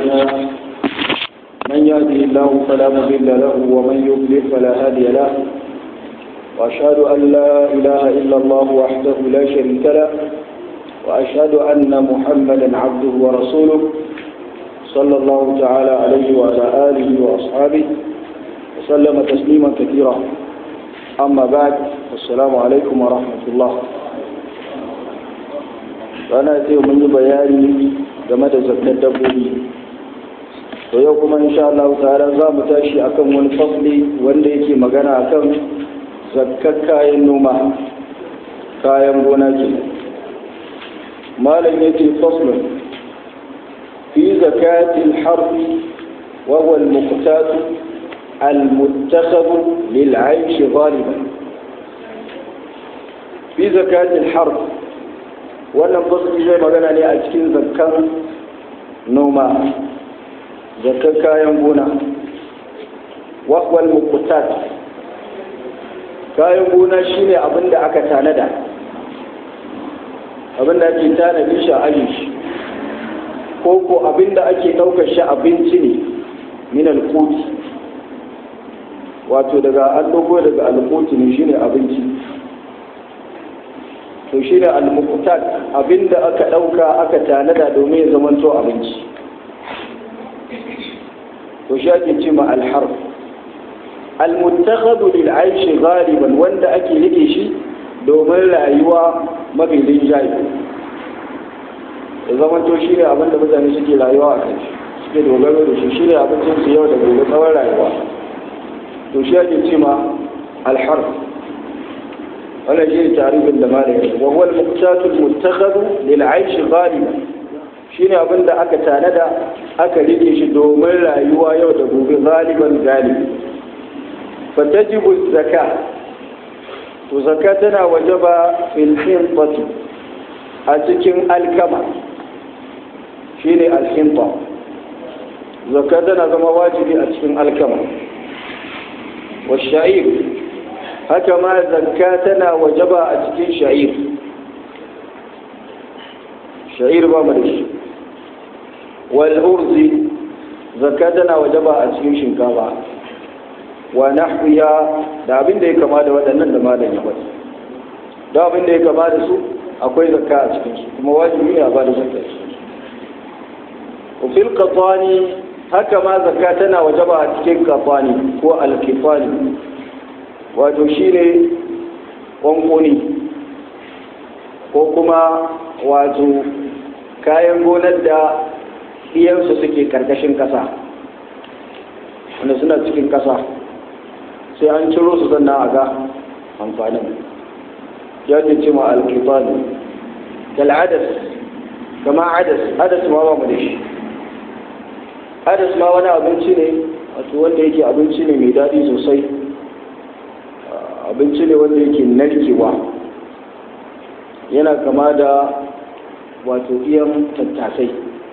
تعالى من يهده الله فلا مضل له ومن يضلل فلا هادي له وأشهد أن لا إله إلا الله وحده لا شريك له وأشهد أن محمدا عبده ورسوله صلى الله تعالى عليه وعلى آله وأصحابه وسلم تسليما كثيرا أما بعد السلام عليكم ورحمة الله rana ce mun yi bayani game da zakar dabbobi to yau kuma insha Allah ta'ala za mu tashi akan wani fasli wanda yake magana akan zakkar kayan noma kayan gona ke malam yake faslun fi zakatil harfi wa huwa al-muqtat al-muttakhab lil-'aysh ghaliban fi zakatil harfi wannan fasli zai magana ne a cikin zakkan noma zakkan kayan gona wal muqtat kayan gona shine abin da aka tanada abin da ake tanadi shi a aji shi ko ko abin da ake ɗaukar shi abinci ne min alquti wato daga an dogo daga alquti ne shine abinci to shi ne al-muqtat abinda aka ɗauka aka tanada domin ya zamanto abinci to shi ake ce ma al-harf al-muttakhadhu lil aish ghaliban wanda ake rike shi domin rayuwa mafi rinjaye ya zamanto shi ne abinda mutane suke rayuwa a kai suke dogaro da shi shi ne abincin su yau da gobe tsawon rayuwa to shi ake ce ma al-harf ولا شيء تعريف الدمار وهو المقتات المتخذ للعيش غالبا shine abin da aka tanada aka rike shi domin rayuwa yau da gobe galiban galibi fatajibu zaka to zaka tana wajaba fil hinfati a cikin alkama shine alhinta zaka tana zama wajibi a cikin alkama wa sha'ir haka ma zakka tana wajaba a cikin sha'ir sha'ir ba mu da shi wal urzi zakka tana wajaba a cikin shinkafa wa nahwiya da abin da ya kama da waɗannan da malam ya faɗi da abin da ya kama da su akwai zakka a cikin su kuma wajibi ne a ba da zakka fil qatani haka ma zakka tana wajaba a cikin qatani ko al-kifani wato shi ne ƙwanƙoni ko kuma wato kayan gonar da iyansu suke ƙarƙashin ƙasa wanda suna cikin ƙasa sai an ciro su sannan a ga amfanin ya ce ma alkifani kal'adas kama adas adas ma ba mu da shi adas ma wani abinci ne wato wanda yake abinci ne mai daɗi sosai abinci ne wanda yake narkewa yana kama da wato iyan tattasai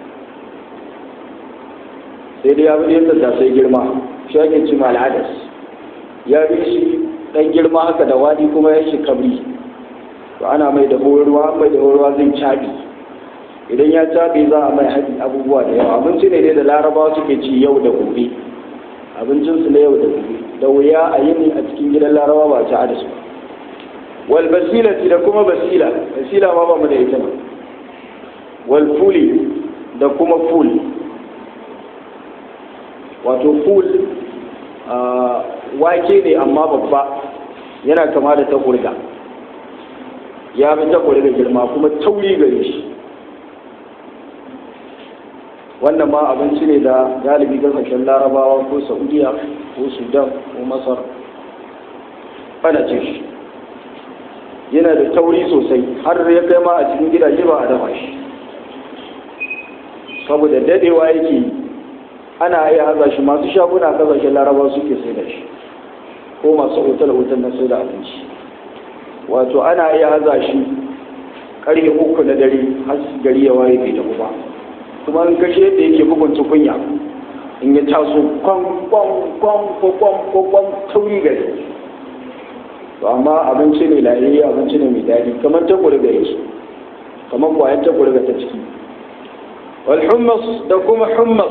sai dai ya fi iyan tattasai girma shi ake cima al'adas ya fi shi ɗan girma haka da wadi kuma ya shi kabri to ana mai da ruwa mai da ruwa zai caɓi idan ya caɓi za a mai haɗi abubuwa da yawa abinci ne dai da larabawa suke ci yau da gobe abincinsu na yau da gobe da wuya a yini a cikin gidan larawa ba ta da su wal basilati da kuma basila basila ma ba mu da ita ba wal fuli da kuma ful wato ful wake ne amma babba yana kama da takurga ya fi takurga girma kuma tauri gare shi wannan ma abinci ne da galibi kasashen larabawa ko saudiya ko sudan ko masar ana cin shi yana da tauri sosai har ya kai ma a cikin gidaje ba a dafa shi saboda dadewa yake ana iya haza shi masu shaguna kasashen larabawa suke sai da shi ko masu otal-otal na sai da abinci wato ana iya haza shi karfe uku na dare har gari ya waye bai tafi ba kuma an kashe yadda yake bugun tukunya in ya taso kwan kwan kwan kwan kwan kwan tauri gari to amma abinci ne lahiri abinci ne mai daɗi kamar ta gurga yake kamar kwayan ta gurga ta ciki wal hummus da kuma hummus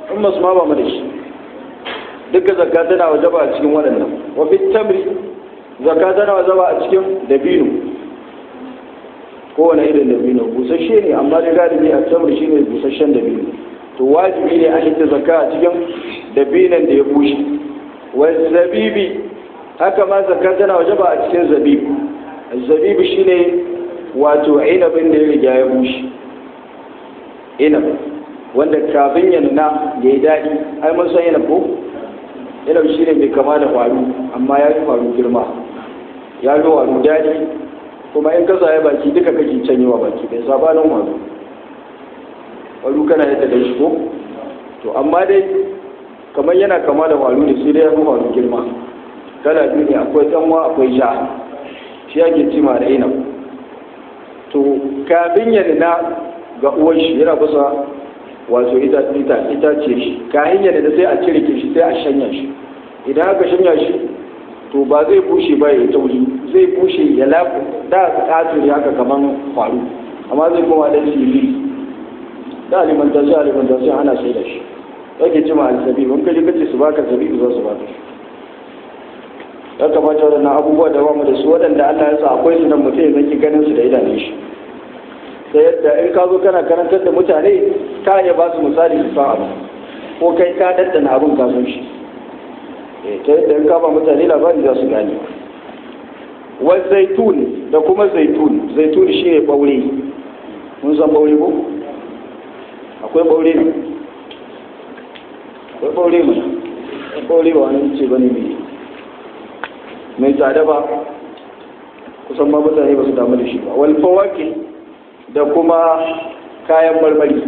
in masu ma ba mu da shi duka zakka tana wajaba a cikin waɗannan wa fi tamri zakka tana wajaba a cikin dabino kowane irin dabino busasshe ne amma dai galibi a tamri shine busasshen dabino to wajibi ne a hidda zakka a cikin dabinan da ya bushe wa zabibi haka ma zakka tana wajaba a cikin zabibi zabibi shine wato inabin da ya riga ya bushe inab wanda kafin ya nuna ya yi daɗi ai mun san inab ko inab shine mai kama da faru amma ya fi faru girma ya fi faru daɗi kuma in kasa ya baki duka kake canyewa baki bai sabanin faru faru kana yadda da shi ko to amma dai kamar yana kama da faru ne sai dai ya fi faru girma kala biyu ne akwai tsanwa akwai ja shi ake cima da inab to kafin ya nuna ga uwan shi yana kusa wato ita ita ita ce shi kafin ya nuna sai a cire shi sai a shanya shi idan aka shanya shi to ba zai bushe ba ya tauri zai bushe ya lafi da ƙato haka kaman faru amma zai koma dan siriri da alimantasai alimantasai ana sai da shi yake cima alisabi wani kaji kace su baka zabi za su baka shi ya kamata waɗannan abubuwa da bamu da su waɗanda Allah ya sa akwai su nan mutum ya zaki ganin su da idanun shi ta yadda in ka zo kana karantar da mutane ka iya ba su misali su san abu ko kai ka daddana abin ka san shi ta yadda in ka ba mutane labari za su gane wa zaitun da kuma zaitun zaitun shine ɓaure mun san ɓaure ko akwai ɓaure ne akwai ɓaure mana ɓaure ba wani ce bane mai mai tsada ba kusan ma mutane ba su damu da shi ba wal fawaki da kuma kayan marmari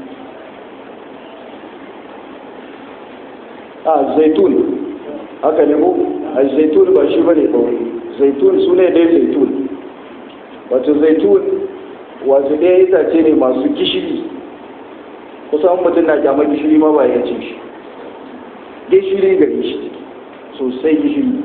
a zaitun haka ne ko a zaitun ba shi bane ba zaitun su ne dai zaitun wato zaitun wato ɗaya itace ne masu gishiri kusan mutum na kyamar gishiri ma ba ya ce shi gishiri gari shi sosai gishiri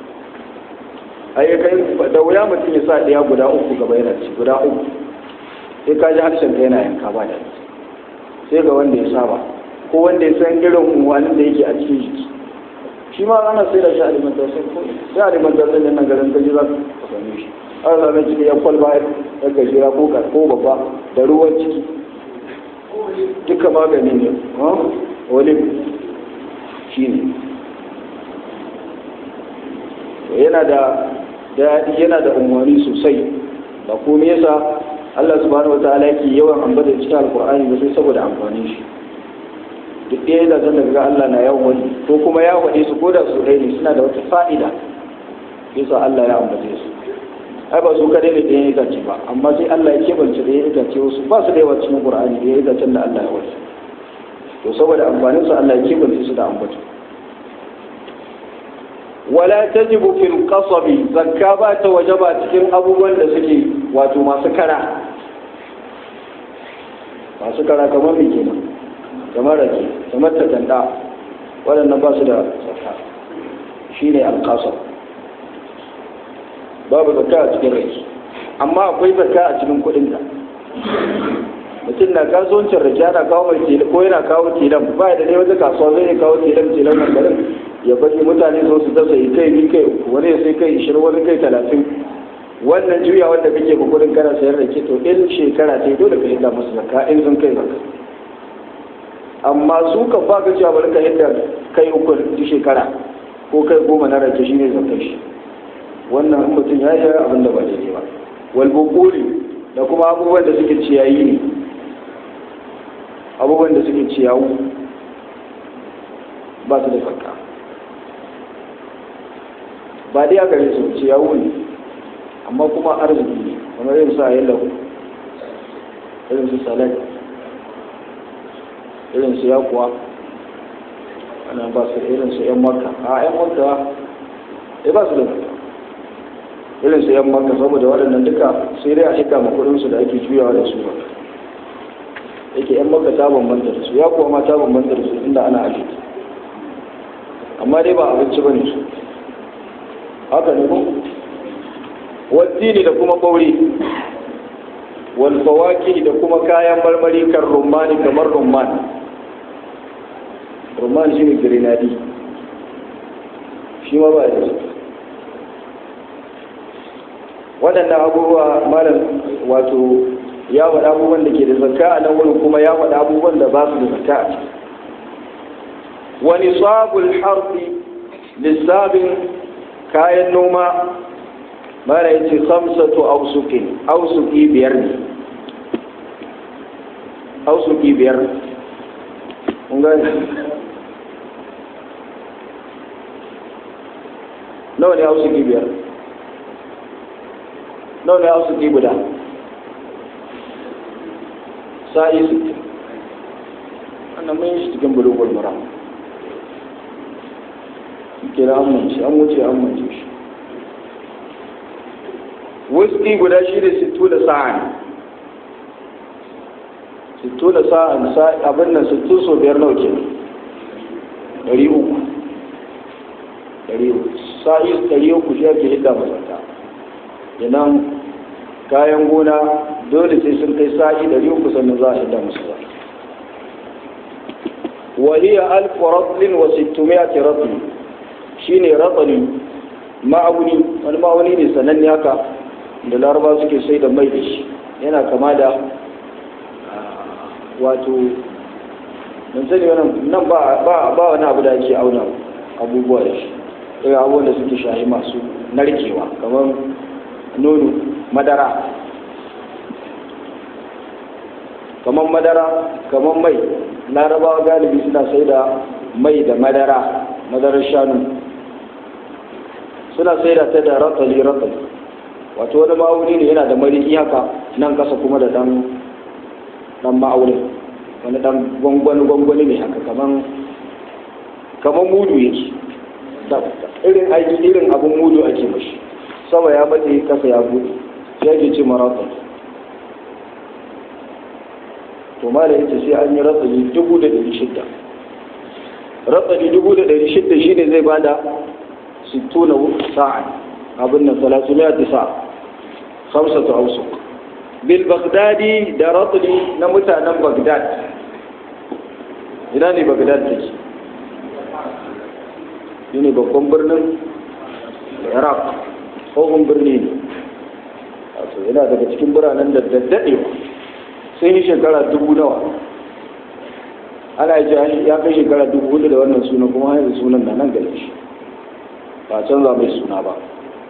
ayyakai da wuya mutum ya sa ɗaya guda uku gaba yana ci guda uku sai ka ji harshen ka yana yanka ba da sai ga wanda ya saba ko wanda ya san irin unwanin da yake a cikin jiki shi ma ana sai da shi alimantarsin ko sai alimantarsin da nan garin gaji za ka same shi an zame ciki ya kwalba ya gajera ko ko babba da ruwan ciki duka magani ne wani shi ne yana da daɗi yana da umarni sosai ba komai yasa Allah subhanahu wataala yake yawan ambata cikin alkur'ani ba sai saboda amfanin shi duk ɗaya da zan daga Allah na yawan wani ko kuma ya waɗe su ko da su ɗaya ne suna da wata fa'ida yasa Allah ya ambace su ai ba su kadai ne ɗayan itace ba amma sai Allah ya kebance ɗayan itace wasu ba su da yawa cikin Qur'ani ɗayan itacen da Allah ya wasu to saboda amfanin su Allah ya kebance su da ambato wala tajibu fil qasabi zakka ba ta wajaba cikin abubuwan da suke wato masu kara masu kara kamar me kenan kamar rake kamar takanda waɗannan ba su da zakka shine al-qasab babu zakka a cikin rake amma akwai zakka a cikin kuɗin ka mutum na kasuwancin rake ana kawo mai tela ko yana kawo telan ba da ne wata kasuwa zai kawo telan telan nan garin ya bari mutane zo su dasa kai ni kai uku wani ya sai kai ishirin wani kai talatin wannan juya wanda kake ba kudin kana sayar da ke to in shekara ta dole ka yadda musu zakka in sun kai zakka amma su kan ba ka cewa bari ka yadda kai uku duk shekara ko kai goma na rake shine zakkar shi wannan mutum ya yi abin da ba daidai ba wal bukuri da kuma abubuwan da suke ciyayi ne abubuwan da suke ciyawu ba su da zakka ba dai aka yi su ciyawu ne amma kuma arziki ne kamar yin sa yi lau irin su salad irin su yakuwa ana ba su irin su yan maka a yan maka ya ba su da irin su yan maka saboda waɗannan duka sai dai a hika makudinsu da ake juyawa da su ba yake yan maka ta bambanta da su yakuwa ma ta bambanta da su inda ana ajiye amma dai ba abinci ba ne su haka ne ko waddini da kuma ɓauri walfawaki da kuma kayan marmari kan rumani kamar rumman rumman shi ne grenadi shi ma ba da waɗannan abubuwa malam wato ya faɗa abubuwan da ke da zakka a nan wurin kuma ya faɗa abubuwan da ba su da zakka a ciki wani sabul harfi lissafin kayan noma mara yace khamsatu ausukin ausuki biyar ne ausuki biyar kun gani nawa ne ausuki biyar nawa ne ausuki guda sa'i sittin wannan mun yi shi cikin bulugul mura kira an mance an wuce an mance shi wuski guda shi da sittu da sa'an sittu da sa'an abin nan sittu so biyar nawa ke ɗari uku ɗari uku sa'i ɗari uku shi ake hidda masarta idan kayan gona dole sai sun kai sa'i ɗari uku sannan za a hidda musu ba وهي ألف رطل وستمائة رطل shine ratsali ma'auni wani ma'auni ne sananne haka da laraba suke sai da mai da shi yana kama da wato don sani nan ba wani abu da ake auna abubuwa da shi irin abubuwan da suke shahi masu narkewa kamar nono madara kamar madara kamar mai larabawa galibi suna sai da mai da madara madarar shanu suna sai da ta da ratsali ratsali wato wani ma'auni ne yana da mariki haka nan kasa kuma da dan dan ma'aunin wani dan gwangwani gwangwani ne haka kaman kaman mudu yake irin aiki irin abun mudu ake mashi sama ya bace kasa ya bude sai ake ce marathon to ma da ita sai an yi ratsali dubu da ɗari shidda ratsali dubu da ɗari shidda shine zai bada sittuna sa'an abin nan salatu mai tisa hamsatu ausuk bil bagdadi da ratsali na mutanen bagdad ina ne bagdad take shi ne babban birnin iraq tsohon birni ne wato yana daga cikin biranen da daddaɗewa sun yi shekara dubu nawa ana yi ya kai shekara dubu hudu da wannan suna kuma hanyar sunan na nan gare shi ba canza mai suna ba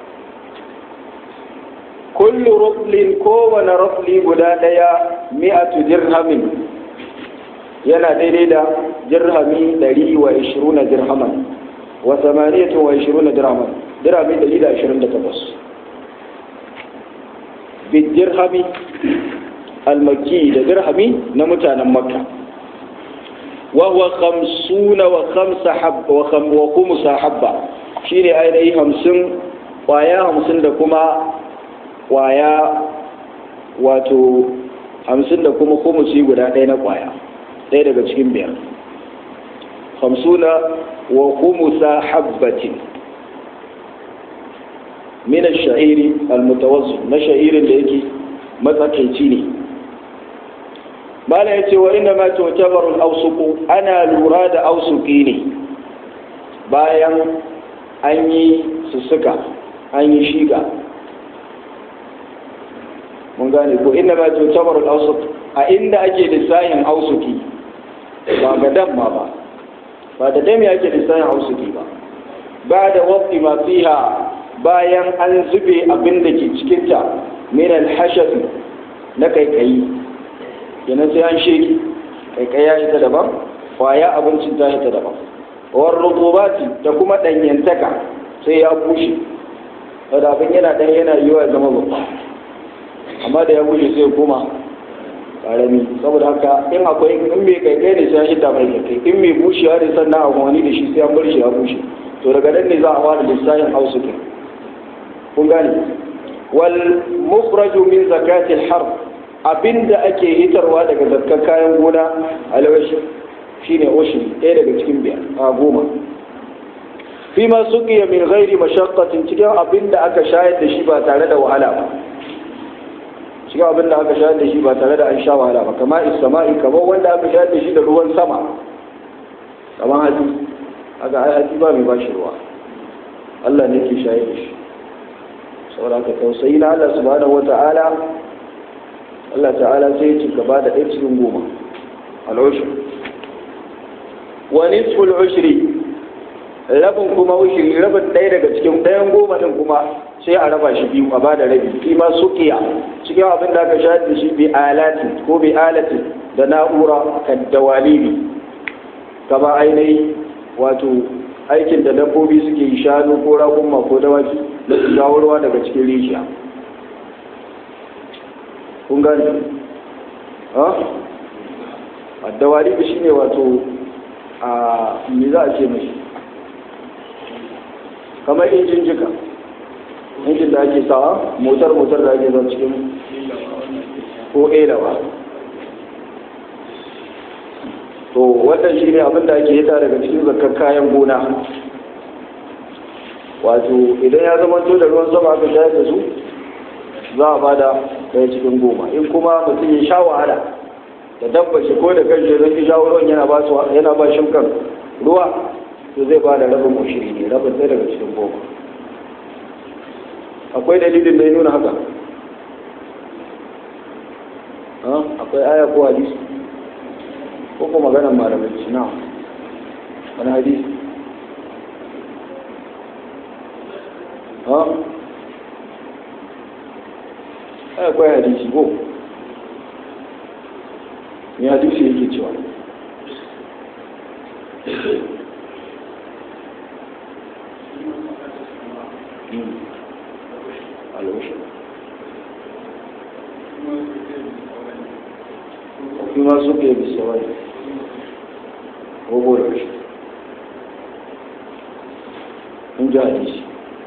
kullu ruflin kowane rufli guda ɗaya mi'atu dirhamin yana daidai da dirhami ɗari wa ishirin na dirhaman wa samaniyatun wa ishirin na dirhaman dirhami ɗari da ashirin da takwas bid dirhami almaki da dirhami na mutanen makka wa huwa khamsuna wa khamsa habba wa kham wa khumsa habba shine ainihi hamsin kwaya hamsin da kuma kwaya wato hamsin da kuma khumusi guda ɗaya na kwaya ɗaya daga cikin biyar hamsuna wa khumusa habbatin min ash-sha'iri al-mutawassit na sha'irin da yake matsakaici ne mala ya ce wa inda ma tutabarul ausuku ana lura da ausuki ne bayan an yi sussuka an yi shiga mun gane ko inda ma tutabarul ausuku a inda ake lissahin ausuki ba ga damma ba ba da dami ake lissahin ausuki ba ba da wafi ma fiha bayan an zube abin da ke cikinta min alhashafi na kaikayi kenan sai an sheki kaikai ya ita daban kwaya abincin ta ita daban war rutubati da kuma danyantaka sai ya bushe da abin yana dan yana yiwa ya zama babba amma da ya bushe sai kuma karami saboda haka in akwai in mai kaikai ne sai an hidda mai kaikai in mai bushewa ne sannan a wani da shi sai an bar shi ya bushe to daga nan ne za a fara lissafin hausukin kun gane wal mukhraju min zakati al abinda ake hitarwa daga zakkar kayan gona alwashi shine ushri ɗaya daga cikin biyar a goma fi ma suqiya min ghairi mashaqqatin cikin abinda aka shayar da shi ba tare da wahala ba cikin abinda aka shayar da shi ba tare da an sha wahala ba kama isama'i kamar wanda aka shayar da shi da ruwan sama kamar hatsi haka ai hatsi ba mai bashi ruwa Allah ne ke shayar da shi saboda ka tausayi na Allah subhanahu wata'ala Allah ta'ala sai ya ci gaba da ɗaya cikin goma al'ushri wa nisful ushri rabin kuma ushri rabin ɗaya daga cikin ɗayan goma din kuma sai a raba shi biyu a ba da rabi fi ma suqiya cikin abin da aka shayar da shi bi alati ko bi alati da na'ura kan dawalibi kama ainihi wato aikin da dabbobi suke yi shanu ko raƙumma ko dawaki da su jawo ruwa daga cikin rijiya kun gani ha addawari shi ne wato a me za a ce mashi kamar injin jika injin da ake sawa motar motar da ake zan cikin ko elawa to wannan shi ne abin da ake hita daga cikin zakar kayan gona wato idan ya zama to da ruwan sama aka shayar da su za a bada ɗaya cikin goma in kuma mutum ya sha wahala da dabba shi ko da kan zai ki shawo ruwan yana ba su yana ba shimkan ruwa to zai ba da rabin ushiri ne rabin ɗaya daga cikin goma akwai dalilin da ya nuna haka akwai aya ko hadisi ko kuma maganar malamai na wani hadisi ha akwai hadisi ko ne hadisi yake cewa فيما سقي بالسواد وهو العشر من جاء hadisi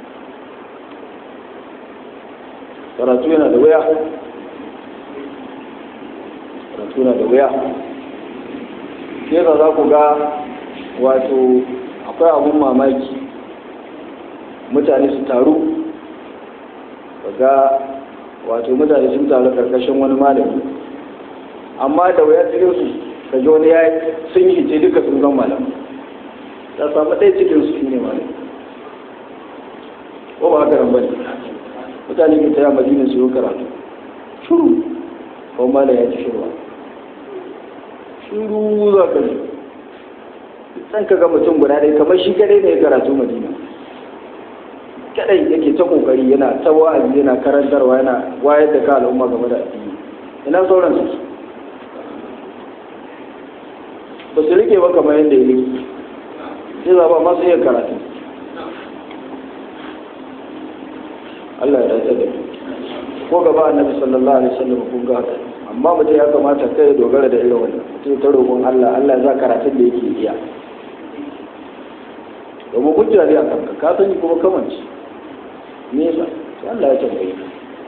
karatu yana da wuya karatu yana da wuya ke da za ku ga wato akwai abun mamaki mutane su taru ga wato mutane sun taru karkashin wani malami amma da wuya cikin su ka ji wani ya sun yi hice duka sun zama malam ta samu ɗaya cikin su shine malam ko ba haka bane mutane ke taya madina su yi karatu shuru ko malam ya ci shirwa shuru za ka ji san ka ga mutum guda ɗaya kamar shi kadai ne ya karatu madina kadai yake ta kokari yana ta wa'azi yana karantarwa yana wayar da ka al'umma game da addini ina sauran su ba su rike ba kamar yadda ya rike sai zaba masu iya karatu Allah ya dace da ko gaba annabi sallallahu alaihi wasallam kun ga haka amma mutum ya kamata kai ya dogara da irin wannan mutum ta roƙon Allah Allah ya za karatun da yake iya domin hujja ne a kanka ka sani kuma kamanci nesa sai Allah ya tambaye ka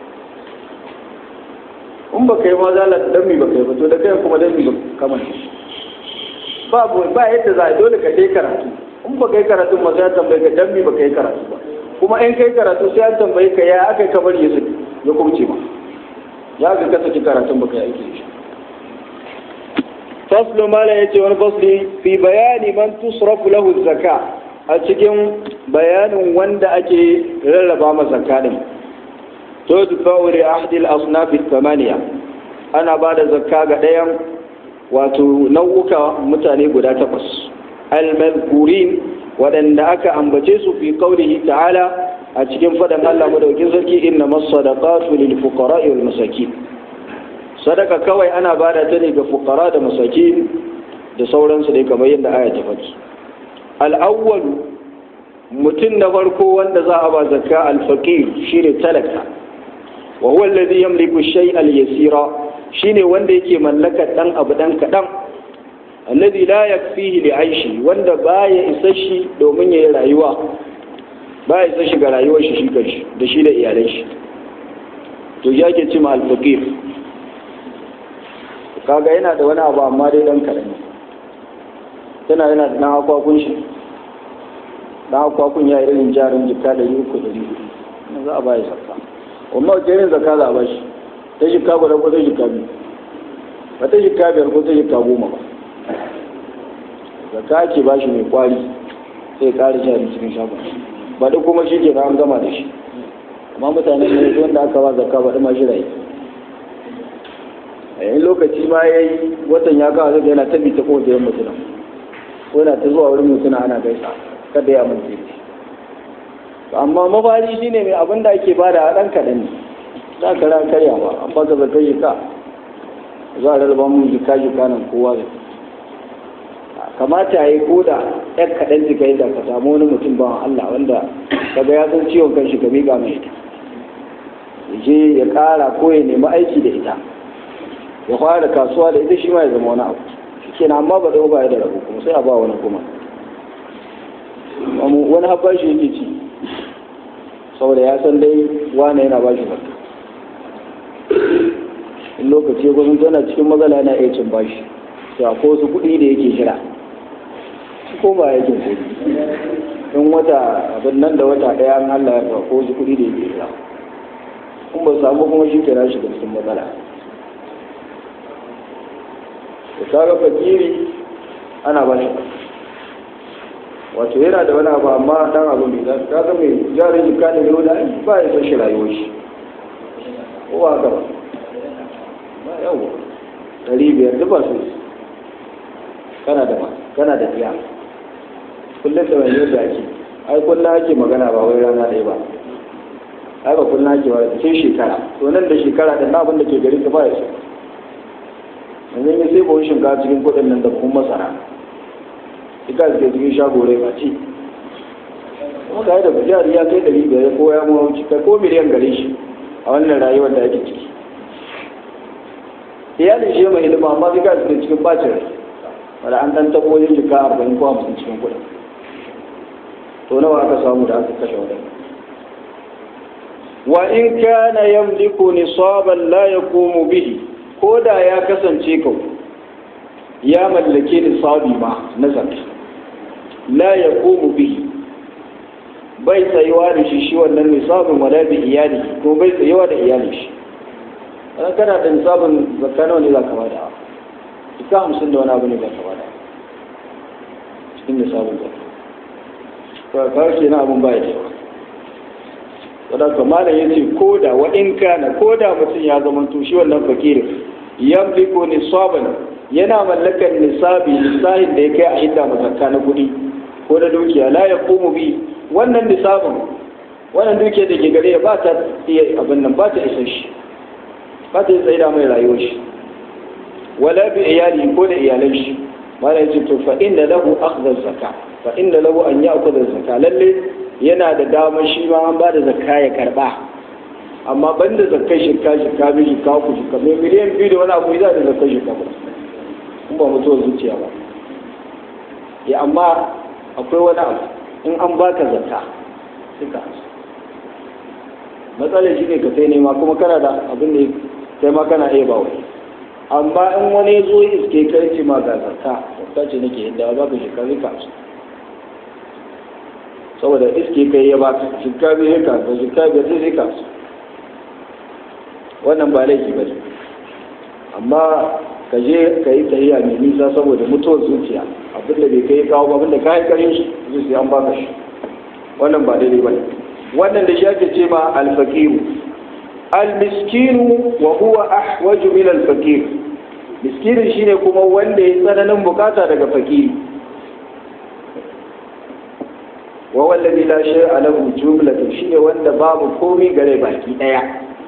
in ba kai ma zalar dan mi ba kai ba to da kai kuma dan mi ba kamanci babu ba yadda za a dole ka kai karatu in ba kai karatu ma sai tambaye ka dan mi ba kai karatu ba kuma in kai karatu sai an tambaye ka ya aka ka bari ya ya kubce ma ya ga ka saki karatun ba kai aiki shi faslu mala yace wani fasli fi bayani man tusrafu lahu zakka a cikin bayanin wanda ake rarraba masa zakka din to dufa'u li ahdi al-asnaf thamaniya ana ba da zakka ga ɗayan wato nau'uka mutane guda takwas al-mazkurin waɗanda aka ambace su fi qaulihi ta'ala a cikin fadan Allah madaukin sarki inna masadaqatu lil fuqara wal masakin sadaka kawai ana bada ta ne ga fuqara da masakin da sauransu dai kamar yadda aya ta faɗi al-awwal mutum na farko wanda za a ba zakka al-faqir shine talaka wa huwa alladhi yamliku shay'a al-yasira shine wanda yake mallakar dan abu dan kadan alladhi la yakfihi li aishi wanda baya isa shi domin yayi rayuwa baya isa shi ga rayuwar shi shi kanshi da shi da iyalan shi to ya ke cima al-faqir kaga yana da wani abu amma dai dan karami tana yana da dan akwakun shi dan akwakun ya irin jarin jikka da yi uku da biyu za a baya zakka amma wace irin zakka za a bashi ta jikka guda ko ta jikka biyu ba ta jikka biyar ko ta jikka goma ba zakka ake ba shi mai kwari sai ƙara jari cikin shagon baɗi kuma shi ke an gama da shi amma mutane ne wanda aka ba zakka baɗi ma shi rayu a yayin lokaci ma ya yi watan ya kawo zai yana tabi ta kowace yan mutuna ko yana ta zuwa wurin mutuna ana gaisa kada ya amince amma mafari shine mai abin da ake bada a ɗan kaɗan ne za ka ran karya ba an baka zakar jika za a rarraba mun jika jika nan kowa da kamata ya yi ko da ɗan kaɗan jika yadda ka samu wani mutum ba Allah wanda kaga ya san ciwon kan shi ka miƙa mai ita ya je ya ƙara ko ya nemi aiki da ita ya fara kasuwa da ita shi ma ya zama wani abu shi amma ba zama ba ya da rabu kuma sai a ba wani kuma wani habba shi yake ci saboda ya san dai wane yana ba shi barka in lokaci gwamnati tana cikin matsala yana iya cin bashi to akwai wasu kuɗi da yake jira shi ko ba yakin kuɗi in wata abin nan da wata ɗaya an Allah ya ko wasu kuɗi da yake jira in ba samu kuma shi kira shi da cikin matsala da kaga fakiri ana ba shi wato yana da wani abu amma dan abu mai zafi kaga mai jarin jika da yau da ba ya san shi rayuwar shi ko ba haka ba ba yawa ɗari biyar duk ba su kana da ma kana da biya kullum da wani yadda ake ai kullum ake magana ba wai rana ɗaya ba ai ba kullum ake ba cikin shekara to nan da shekara da na abin da ke gari ka ba ya so yanzu ya sai bawon shinkafa cikin kuɗin nan da kuma masara ita da cikin shago rai ba ce kuma ga da bujari ya kai ɗari biyar ko ya mawa kai ko miliyan gare shi a wannan rayuwar da ake ciki iyalin shi mai ilima amma sai ga su cikin bacin rai wanda an ɗan tabo yin jika arba'in ko hamsin cikin kuɗin to nawa aka samu da aka kashe waɗanda wa in kana yamliku nisaban la yaqumu bihi ko da ya kasance kau ya mallake nisabi ma na zakka la yaqumu bihi bai tsayuwa da shi shi wannan nisabin wala bi iyali ko bai tsayuwa da iyalin shi an kana da nisabin zakka nawa ne za ka bada ita hamsin da wani abu ne za ka bada cikin nisabin zakka to ka ke na abun baya da yawa wadda kamar ya ce ko da wa in kana ko da mutum ya zama to shi wannan fakirin yamliku nisaban yana mallakar nisabi nisahin da ya kai a hidda mazakka na kuɗi ko da dukiya la ya komu bi wannan nisabin wannan dukiya da ke gare ba ta iya abin nan ba ta isa shi ba ta tsaye da mai rayuwar shi wala bi iyali ko da iyalan shi mala yace to fa inna lahu akhdha zakka fa inna lahu an ya'khudha zakka lalle yana da damar shi ma an ba da zakka ya karba amma ban da zakkai shirka shirka bi shirka ku shirka mai miliyan biyu da wani abu za da zakkai shirka ba in ba mutuwar zuciya ba ya amma akwai wani abu in an baka zakka sai ka hasu matsalar shi ne ka sai nema kuma kana da abin da sai ma kana iya ba wani amma in wani zo iske kai ce ma ga zakka zakka ce nake yadda ba ka shirka sai ka hasu saboda iske kai ya baka shirka bai sai ka hasu shirka bai sai ka hasu wannan ba laifi ba ne amma ka je ka yi tahiya mai nisa saboda mutuwar zuciya abinda bai kai kawo ba abinda kayan karin shi zai sai an baka shi wannan ba daidai ba ne wannan da shi ake ce ma alfakiru almiskinu wa huwa ahwaju min alfakir miskinin shine kuma wanda ya tsananin bukata daga fakiri wa wallazi la shay'a lahu jumlatun shine wanda babu komai gare baki daya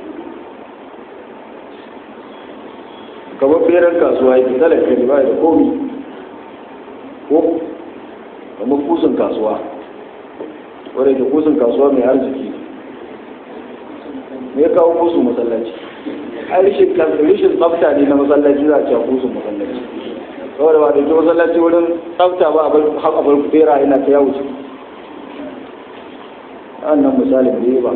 kamar beran kasuwa yake talaka ne ba da komi ko kamar kusun kasuwa wadda ke kusun kasuwa mai arziki me ya kawo kusu masallaci ai rishin rishin tsafta ne na masallaci za a ce kusun masallaci saboda ba da ke masallaci wurin tsafta ba a bar bera yana ta yawo ciki wannan misalin da ya ba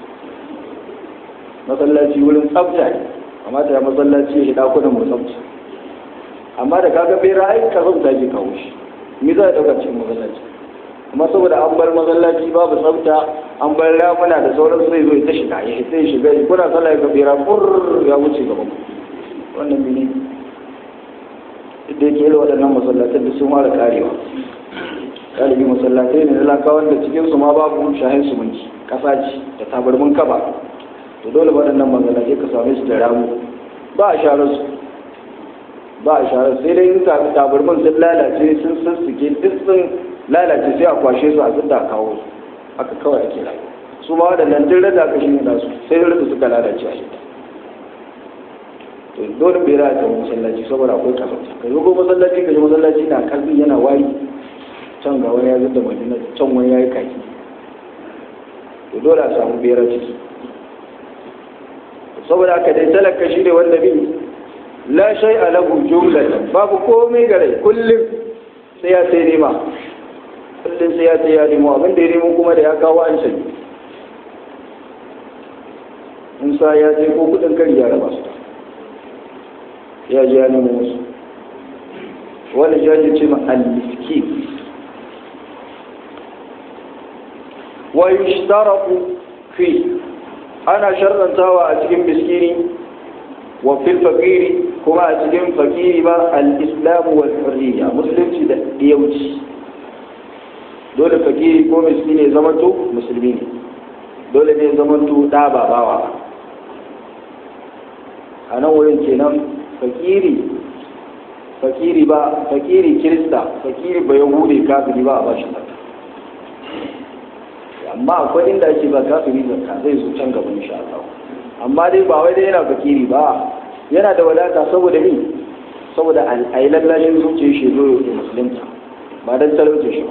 masallaci wurin tsafta ne amma da masallaci shi dakunan musamman amma da kaga bera ai ka zauta ke kawo shi me za a dauka cikin masallaci amma saboda an bar masallaci babu tsafta an bar ramuna da sauran sai zo ta shiga ya sai shiga kuna sallah ya bera fur ya wuce gaba wannan mene da yake irin waɗannan masallatan da sun fara karewa galibi masallatai ne na lakawan da cikin su ma babu shahin sumunci kasa ce da tabarmin kaba to dole waɗannan masallatai ka same su da ramu ba a sharar su ba a sharar sai dai in tabarmin sun lalace sun sassuke duk sun lalace sai a kwashe su a zidda kawo su haka kawai ake rayuwa su ma waɗannan duk rada aka shi ne su sai da suka lalace a yadda to dole bai raya ta masallaci saboda akwai kasance ka zo ko masallaci ka ji masallaci na kalbi yana wari can ga wani ya zidda madina can wani ya yi kaki to dole a samu bera ciki saboda aka dai talaka shi ne wanda bi la shay a lahu jumlatan babu komai gare kullum sai ya sai nema kullum sai ya sai ya nemo abin da ya nemo kuma da ya kawo an sani in sa ya je ko kudin kari ya raba su ya je ya nemo wasu wani ya ce ma al-miskin wa yushtaratu fi ana sharrantawa a cikin miskini wa fil fakiri kuma a cikin fakiri ba al-islamu wal hurriya musulunci da diyauci dole fakiri ko miskini ya zamanto musulmi ne dole ne ya zamanto da ba bawa a nan wurin kenan fakiri fakiri ba fakiri kirista fakiri ba yahudi kafiri ba a bashi zakka amma akwai inda ake ba kafiri zakka zai zo can gaba insha Allah amma dai ba wai dai yana fakiri ba yana da wadata saboda ni saboda a yi lallashin zuciyar shi zo ya musulunta ba don talauce shi ba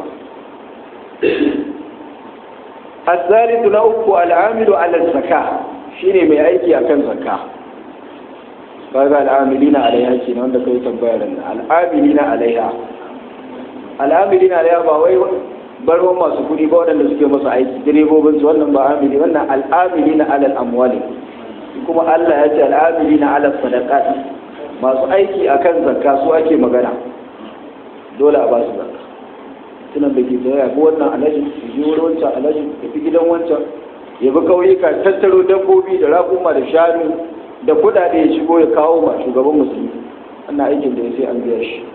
الثالث نوك العامل على الزكاة شيني mai aiki akan zakka kaga al'amilina alaiha kenan wanda kai tambaya nan al'amilina alaiha al'amilina alaiha ba wai barwan masu kuɗi ba waɗanda suke masu aiki direbobin su wannan ba amili wannan al'amilina alal amwali kuma Allah ya ce al'amilina alal sadaqat masu aiki akan zakka su ake magana dole a ba su zakka tunan da ke tsaye ko wannan alaji ya je wurin wancan alaji ya fi gidan wancan ya bi kauyuka tattaro dabbobi da raƙuma da shanu da kuɗaɗe ya shigo ya kawo ma shugaban musulmi wannan aikin da ya sai an biya shi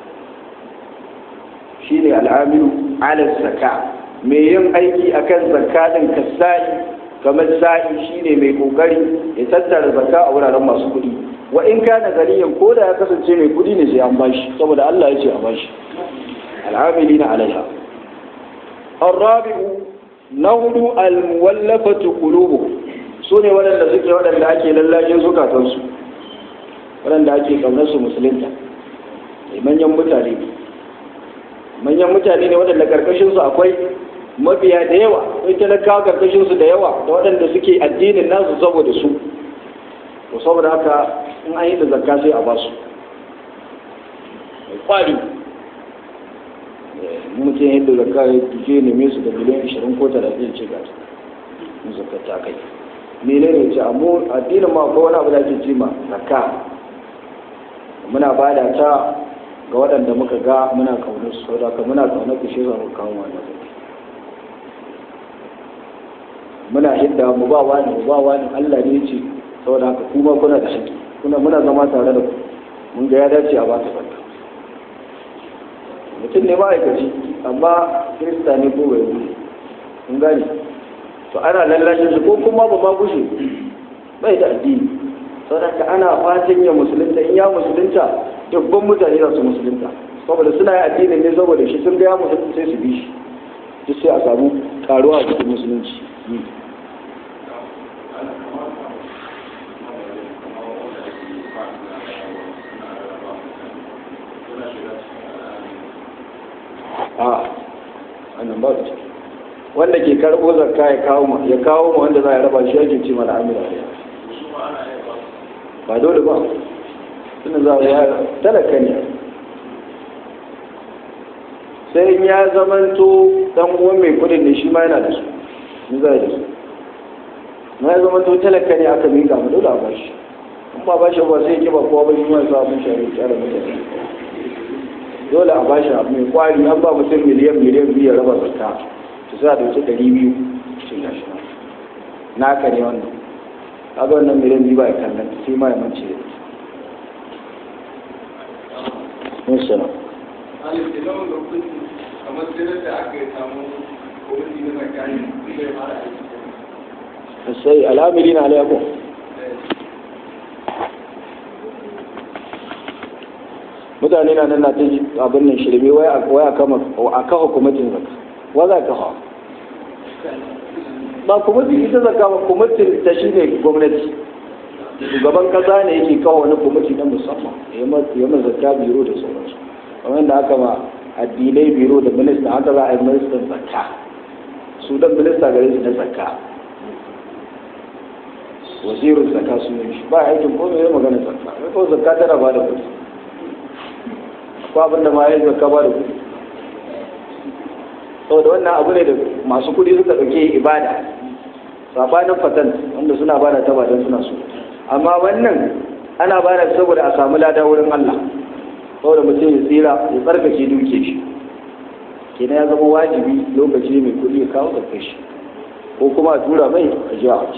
shi ne al'amiru ala zaka mai yin aiki akan zakka din kasai kamar sa'i shine mai kokari ya tattara zakka a wuraren masu kuɗi wa in kana gariyan ko da ya kasance mai kuɗi ne sai an bashi saboda Allah ya ce a bashi al'amilina alaiha الرابع نهض المولفة قلوبهم su ne waɗanda suke waɗanda ake lallajin zukatansu waɗanda ake ƙaunarsu musulunta manyan mutane ne manyan mutane ne waɗanda ƙarƙashinsu akwai mabiya da yawa akwai talakawa ƙarƙashinsu da yawa da waɗanda suke addinin nasu saboda su to saboda haka in an yi da zakka sai a ba su mai kwari mutum yadda zakka ya je neme su da miliyan 20 ko 30 ce ga su zakka ta kai menene ce amma addinin ma ko wani abu da ake cima zakka muna bada ta ga waɗanda muka ga muna kaunar su saboda ka muna kaunar ku shi za mu kawo wannan muna hidda mu ba wani mu ba wani Allah ne ce saboda haka kuma kuna da haƙƙi kuna muna zama tare da ku mun ga ya dace a ba ta zakka mutum ne ma'aikaci amma kirista ne ko bai yi mun gane to ana lallashin su ko kuma ba ma gushe bai da addini saboda ana fatan ya musulunta in ya musulunta dubban mutane za su musulunta saboda suna yi addinin ne saboda shi sun ga ya musulunta sai su bi shi duk sai a samu karuwa a cikin musulunci a wannan ba su ciki wanda ke karɓo zakka ya kawo ma ya kawo ma wanda za a raba shi yake ce mana amira ba dole ba tunda za a talaka ne sai in ya zamanto dan uwan mai kudin ne shi ma yana da su ni za da su na ya zamanto talaka ne aka miƙa mu dole a bashi in ba bashi ba sai ke ba kowa ba shi ma sa abin shari'a tsara mutane dole a bashi abu mai kwari an ba mutum miliyan miliyan biyu ya raba zakka su sa da wuce ɗari biyu cin gashi na ka ne wannan kaga wannan miliyan biyu ba ya kallon sai ma ya mance da mun sana kamar sai da aka yi samu kwamiti na zakari zai fara aiki sai al'amiri na alaikum mutane na nan na ta abin nan shirme wai a kama a kafa kwamitin zaka wa za ka hawa ba kwamitin ita zaka ba kwamitin ta shi ne gwamnati shugaban kasa ne yake kawo wani kwamiti na musamman ya ma zakka biro da sauransu kamar da aka ma addinai biro da minista haka za a yi ministan zakka su dan minista gare su na zakka wazirin zakka su ne ba aikin ko mai magana zakka mai ko zakka tana ba da kuɗi ko abin da ma ya zakka ba da kuɗi saboda wannan abu ne da masu kuɗi suka ɗauke ibada sabanin fatan wanda suna bada ta ba don suna so amma wannan ana bada saboda a samu lada wurin Allah saboda mutum ya tsira ya tsarkake duke shi kenan ya zama wajibi lokaci mai kuɗi ya kawo zakka shi ko kuma a tura mai a ji a wace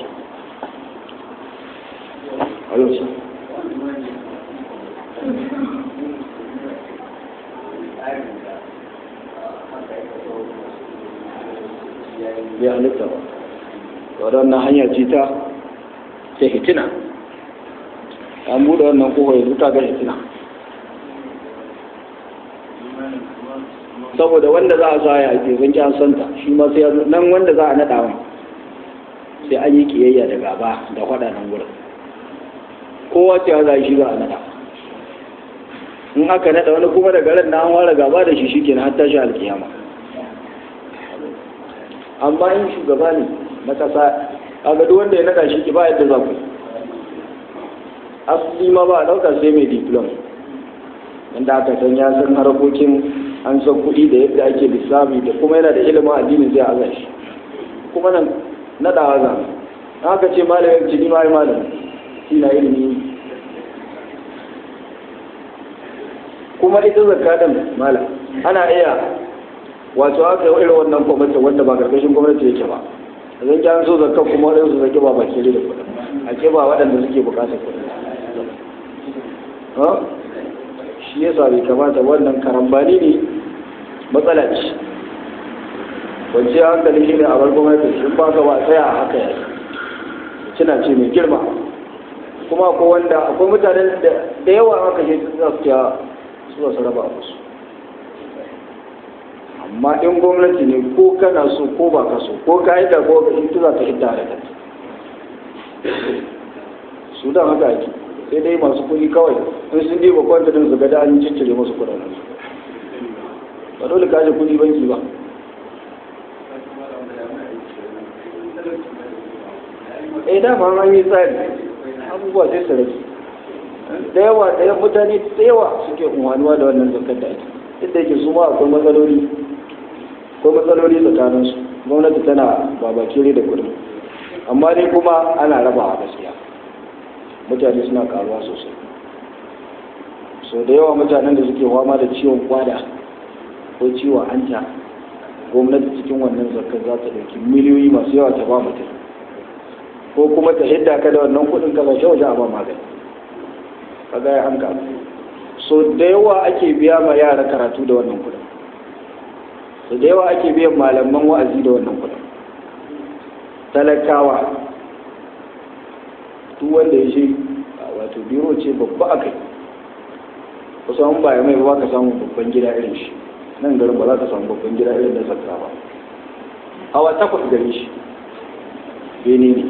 Alonso. bai halitta ba waɗannan hanya ce ta ta hitina an buɗe wannan kofa yanzu ta ga hitina saboda wanda za a sa ya ake zanki an santa shi ma sai nan wanda za a naɗa wa sai an yi kiyayya da gaba da faɗa nan wurin kowa ce za a shi za a naɗa in aka naɗa wani kuma daga ran na an ware gaba da shi shi kenan har tashi alkiyama amma in shugaba ne na kasa a duk wanda ya naɗa shi ki ba yadda za ku asali ma ba a ɗauka sai mai diplom wanda aka san ya san harkokin an san kuɗi da yadda ake lissafi da kuma yana da ilimin addini zai aza shi kuma nan naɗawa za haka ce malamin jini ma yi malam shi na ilimi kuma ita zakatan malam ana iya wato aka yi irin wannan kwamitin wanda ba karkashin gwamnati yake ba zan kyan so zakka kuma waɗansu su zaki ba baki da kuɗi a ke ba waɗanda suke buƙatar kuɗi shi yasa bai kamata wannan karambani ne matsala ce wance hankali shi ne a bar gwamnati shi ba ka ba tsaya a haka yake cina ce mai girma kuma ko wanda akwai mutanen da yawa haka shi za su su su raba musu amma in gwamnati ne ko kana so ko ba ka so ko ka yi da ko ka in za ka hidda da kanta su da haka ake sai dai masu kuɗi kawai in sun ɗiba kwanta din su gada an ciccire masu kuɗaɗen su ba dole ka je kuɗi banki ba eh dama an yi tsari abubuwa sai su rage da yawa da mutane da yawa suke unwanuwa da wannan zakar da ake inda yake su ma akwai matsaloli ko matsaloli tsakaninsu gwamnati tana babakere da kudin amma dai kuma ana rabawa gaskiya mutane suna karuwa sosai so da yawa mutanen da suke fama da ciwon kwada ko ciwon hanta gwamnati cikin wannan zakar za ta ɗauki miliyoyi masu yawa ta ba mutum ko kuma ta hidda ka da wannan kudin ka zace waje a ba magani kaga ya an kamu so da yawa ake biya ma yara karatu da wannan kudin so da yawa ake biyan malaman wa'azi da wannan kudin talakawa duk wanda ya ce wato biro ce babba a kai kusan ba ya mai ba ka samu babban gida irin shi nan garin ba za ka samu babban gida irin da zakka ba hawa takwas gari shi bene ne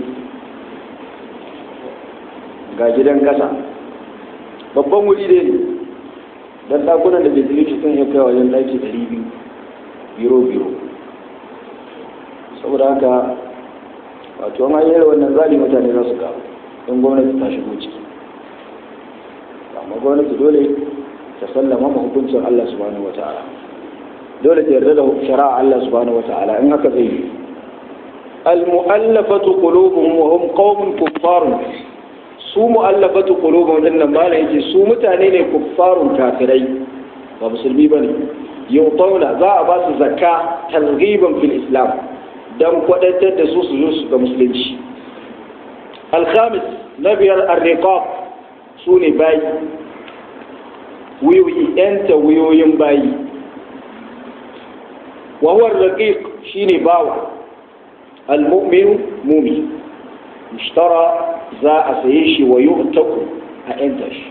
ga gidan kasa babban wuri dai ne don ɗakunan da bai shi sun iya kai wajen ɗaki ɗari biyu biro biro saboda haka wato an yi wannan zali mutane za su kawo in gwamnati ta shigo ciki amma gwamnati dole ta sallama ma hukuncin Allah subhanahu wa ta'ala dole ta yarda da shari'a Allah subhanahu wa ta'ala in haka zai yi al-mu'allafatu qulubuhum wa hum qaumun kuffarun su mu'allafatu qulubuhum din nan malai yake su mutane ne kuffarun kafirai ba musulmi bane yutawla za a ba su zakka targhiban fil islam dan kwadatar da su su zo su ga musulunci al-khamis na biyar ar-riqab su ne bayi wuyoyi yanta wuyoyin bayi wa huwa raqiq shine bawa al-mu'minu mumi mushtara za a saye shi wa yu'taku a yanta shi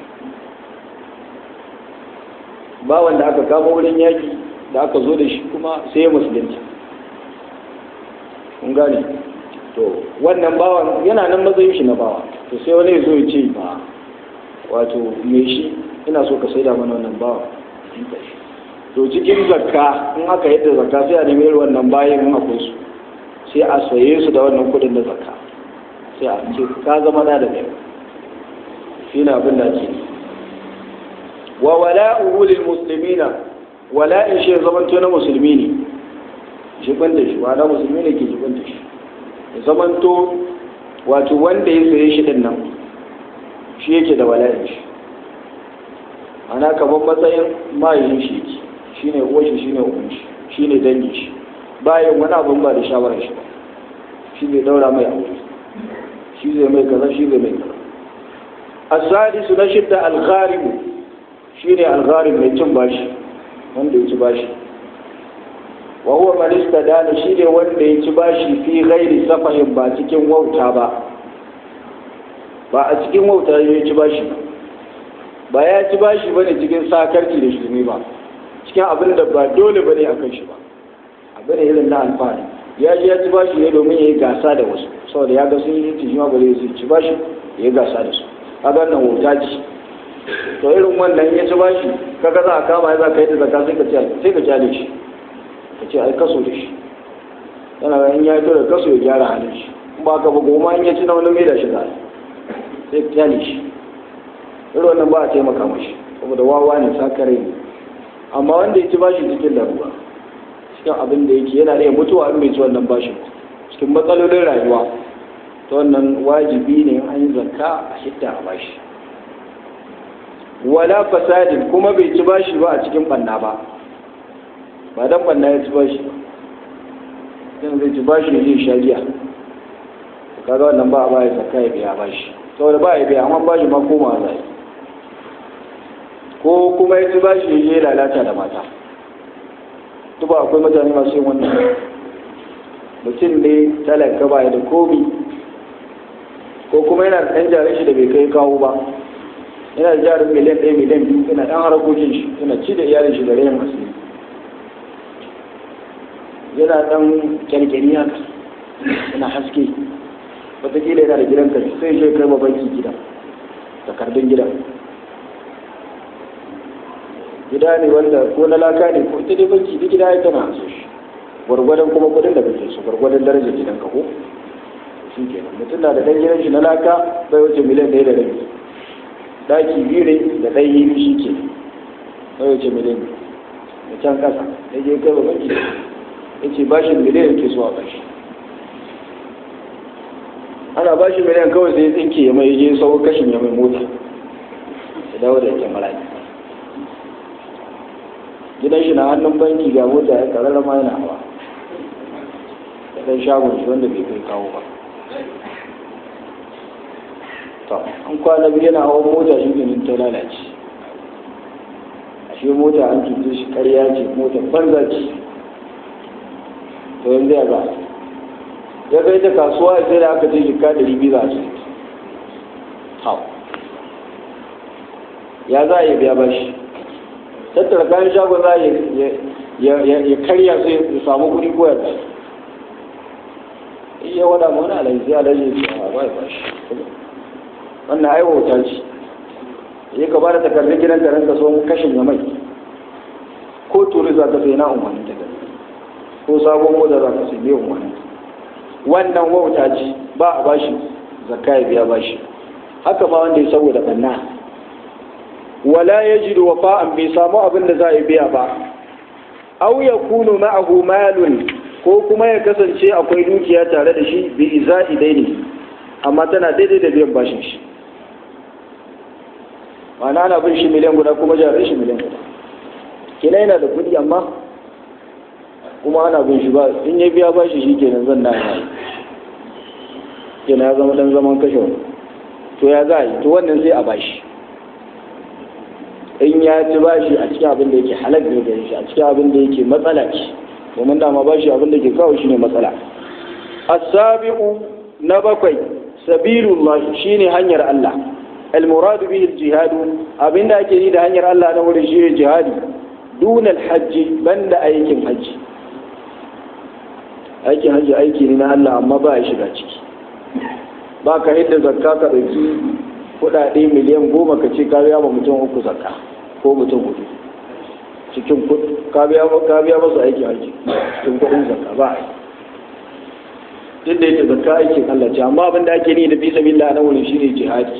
bawan da aka kama wurin yaki da aka zo da shi kuma sai ya musulunta kun gane to wannan bawan yana nan matsayin shi na bawa to sai wani ya zo ya ce ba wato me shi ina so ka saida mana wannan bawa to cikin zakka in aka yadda zakka sai a nemi irin wannan bayan in akwai su sai a saye su da wannan kudin da zakka sai a ce ka zama na da kai shi ne abin da ake wa wala'uhu lil muslimina wala'in shi zamanto na musulmi ne jibin da shi na musulmi ne ke jibin da shi zamanto wato wanda ya saye shi din nan shi yake da wala'in shi ana kamar matsayin mayin shi yake shi ne uwa shi shi ne uwan shi shi ne dangin shi bayan wani abin ba da shawarar shi ba shi zai daura mai aure shi zai mai kaza shi zai mai kaza asadisu na shidda algharibu shi ne algharib mai cin bashi wanda ya ci bashi wa huwa man istadana shi ne wanda ya ci bashi fi ghairi safahin ba cikin wauta ba ba a cikin wauta ya ci bashi ba ba ya ci bashi bane cikin sakarci da shirme ba cikin abin da ba dole bane a kan shi ba abin irin na alfahari ya ji ya ci bashi ne domin ya yi gasa da wasu saboda ya ga sun yi tijima ba zai ci bashi ya yi gasa da su kaga nan wauta ce to irin wannan ya ci bashi kaga za a kama ya za ka yi da zaka sai ka ci sai ka kyale shi ka ce ai kaso da shi yana ga in ya fito da kaso ya gyara halin shi in ba ka ba goma in ya ci na wani mai da shi za sai ka kyale shi irin wannan ba a taimaka mashi saboda wawa ne sakare ne amma wanda ya ci bashi cikin larura cikin abin da yake yana iya mutuwa in bai ci wannan bashin cikin matsalolin rayuwa ta wannan wajibi ne an yi zakka a hidda a bashi wala fasadin kuma bai ci bashi ba a cikin banna ba ba dan banna ya ci bashi ba dan zai ci bashi ne zai sha giya kaga wannan ba a baya zakka ya biya bashi saboda ba ya biya amma bashi ma koma zai ko kuma ya ci bashi ya je lalata da mata duk ba akwai mutane masu yin wannan mutum ne talaka ba ya da komi ko kuma yana da ɗan jarin shi da bai kai kawo ba yana da jarin miliyan ɗaya miliyan biyu yana ɗan harakokin shi yana ci da iyalin shi da rayan asiri yana ɗan kyalkyali haka yana haske wataƙila yana da gidan kai sai ya kai ma banki gida takardun gidan gida ne wanda ko na laka ne ko ita dai banki duk gida ya tana so shi gwargwadon kuma kudin da kake so gwargwadon darajar gidan ka ko shi kenan mutum na da dan gidan shi na laka bai wuce miliyan ɗaya da rabi daki biyu ne da ɗan yi shi ke bai wuce miliyan da can ƙasa da je kai ba banki ya ce bashin miliyan ke so a bashi ana bashi miliyan kawai sai tsinke ya mai je sau kashin ya mai mota ya dawo da yake malaki gidan shi na hannun banki ga mota ya karara ma yana hawa da ɗan shagon shi wanda bai kai kawo ba to an kwana biyu yana hawan mota shi ganin ta lalace ashe mota an cuce shi karya ce mota banza ce to yanzu ya za ya kai ta kasuwa sai da aka ce jika da ribi za su hau ya za a yi biya bashi tattara kayan shagon za ya karya su ya samu kuɗi ko ya iya wada ma wani alaji sai alaji ya ce a bai bashi wannan ai wauta ce ya ka bada takardun gidan ka ranka so kashin ya mai ko turi za ka sai na umarni ta gani ko sabon mota za ka sai biyan umarni wannan wauta ce ba a bashi zakka ya biya bashi haka ma wanda ya saboda banna wala yajidu wafa'an bai samu abin da za a biya ba aw yakunu ma'ahu malun ko kuma ya kasance akwai dukiya tare da shi bi iza'i daini amma tana daidai da biyan bashin shi ma'ana ana bin shi miliyan guda kuma jarin shi miliyan guda kina yana da kuɗi amma kuma ana bin shi ba in ya biya bashi shi kenan zan na yi kenan ya zama dan zaman kashe wani to ya za a yi to wannan sai a bashi in ya ci bashi a cikin abin da yake halak ne gare shi a cikin abin da yake matsala ce domin dama bashi abin da ke kawo shi ne matsala as-sabiqu na bakwai sabilullah shine hanyar Allah al-murad bihi al-jihad abinda ake yi da hanyar Allah na wurin shi jihadi dun al-hajj banda aikin hajji aikin hajji aiki ne na Allah amma ba ya shiga ciki ba ka yadda zakka ka ɗauki kuɗaɗe miliyan goma ka ce ka biya ma mutum uku zakka ko mutum hudu cikin ka biya masu aikin hajji cikin kuɗin zakka ba a yi duk da yake zakka aikin Allah ce amma abin da ake ni da fi sabilillah na wurin shine jihadi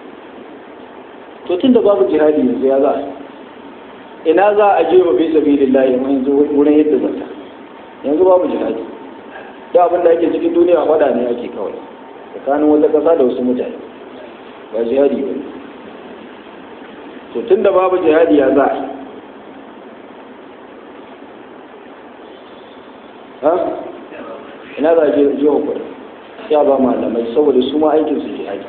to tunda babu jihadi yanzu ya za a ina za a je ba fi sabilillah yanzu wurin yadda zakka yanzu babu jihadi da abin da ake cikin duniya wada ne ake kawai tsakanin wata ƙasa da wasu mutane ba jihadi ba to tunda babu jihadi ya za a ina za a je jiwa kuɗi sai a ba malamai saboda su ma aikin su jihadi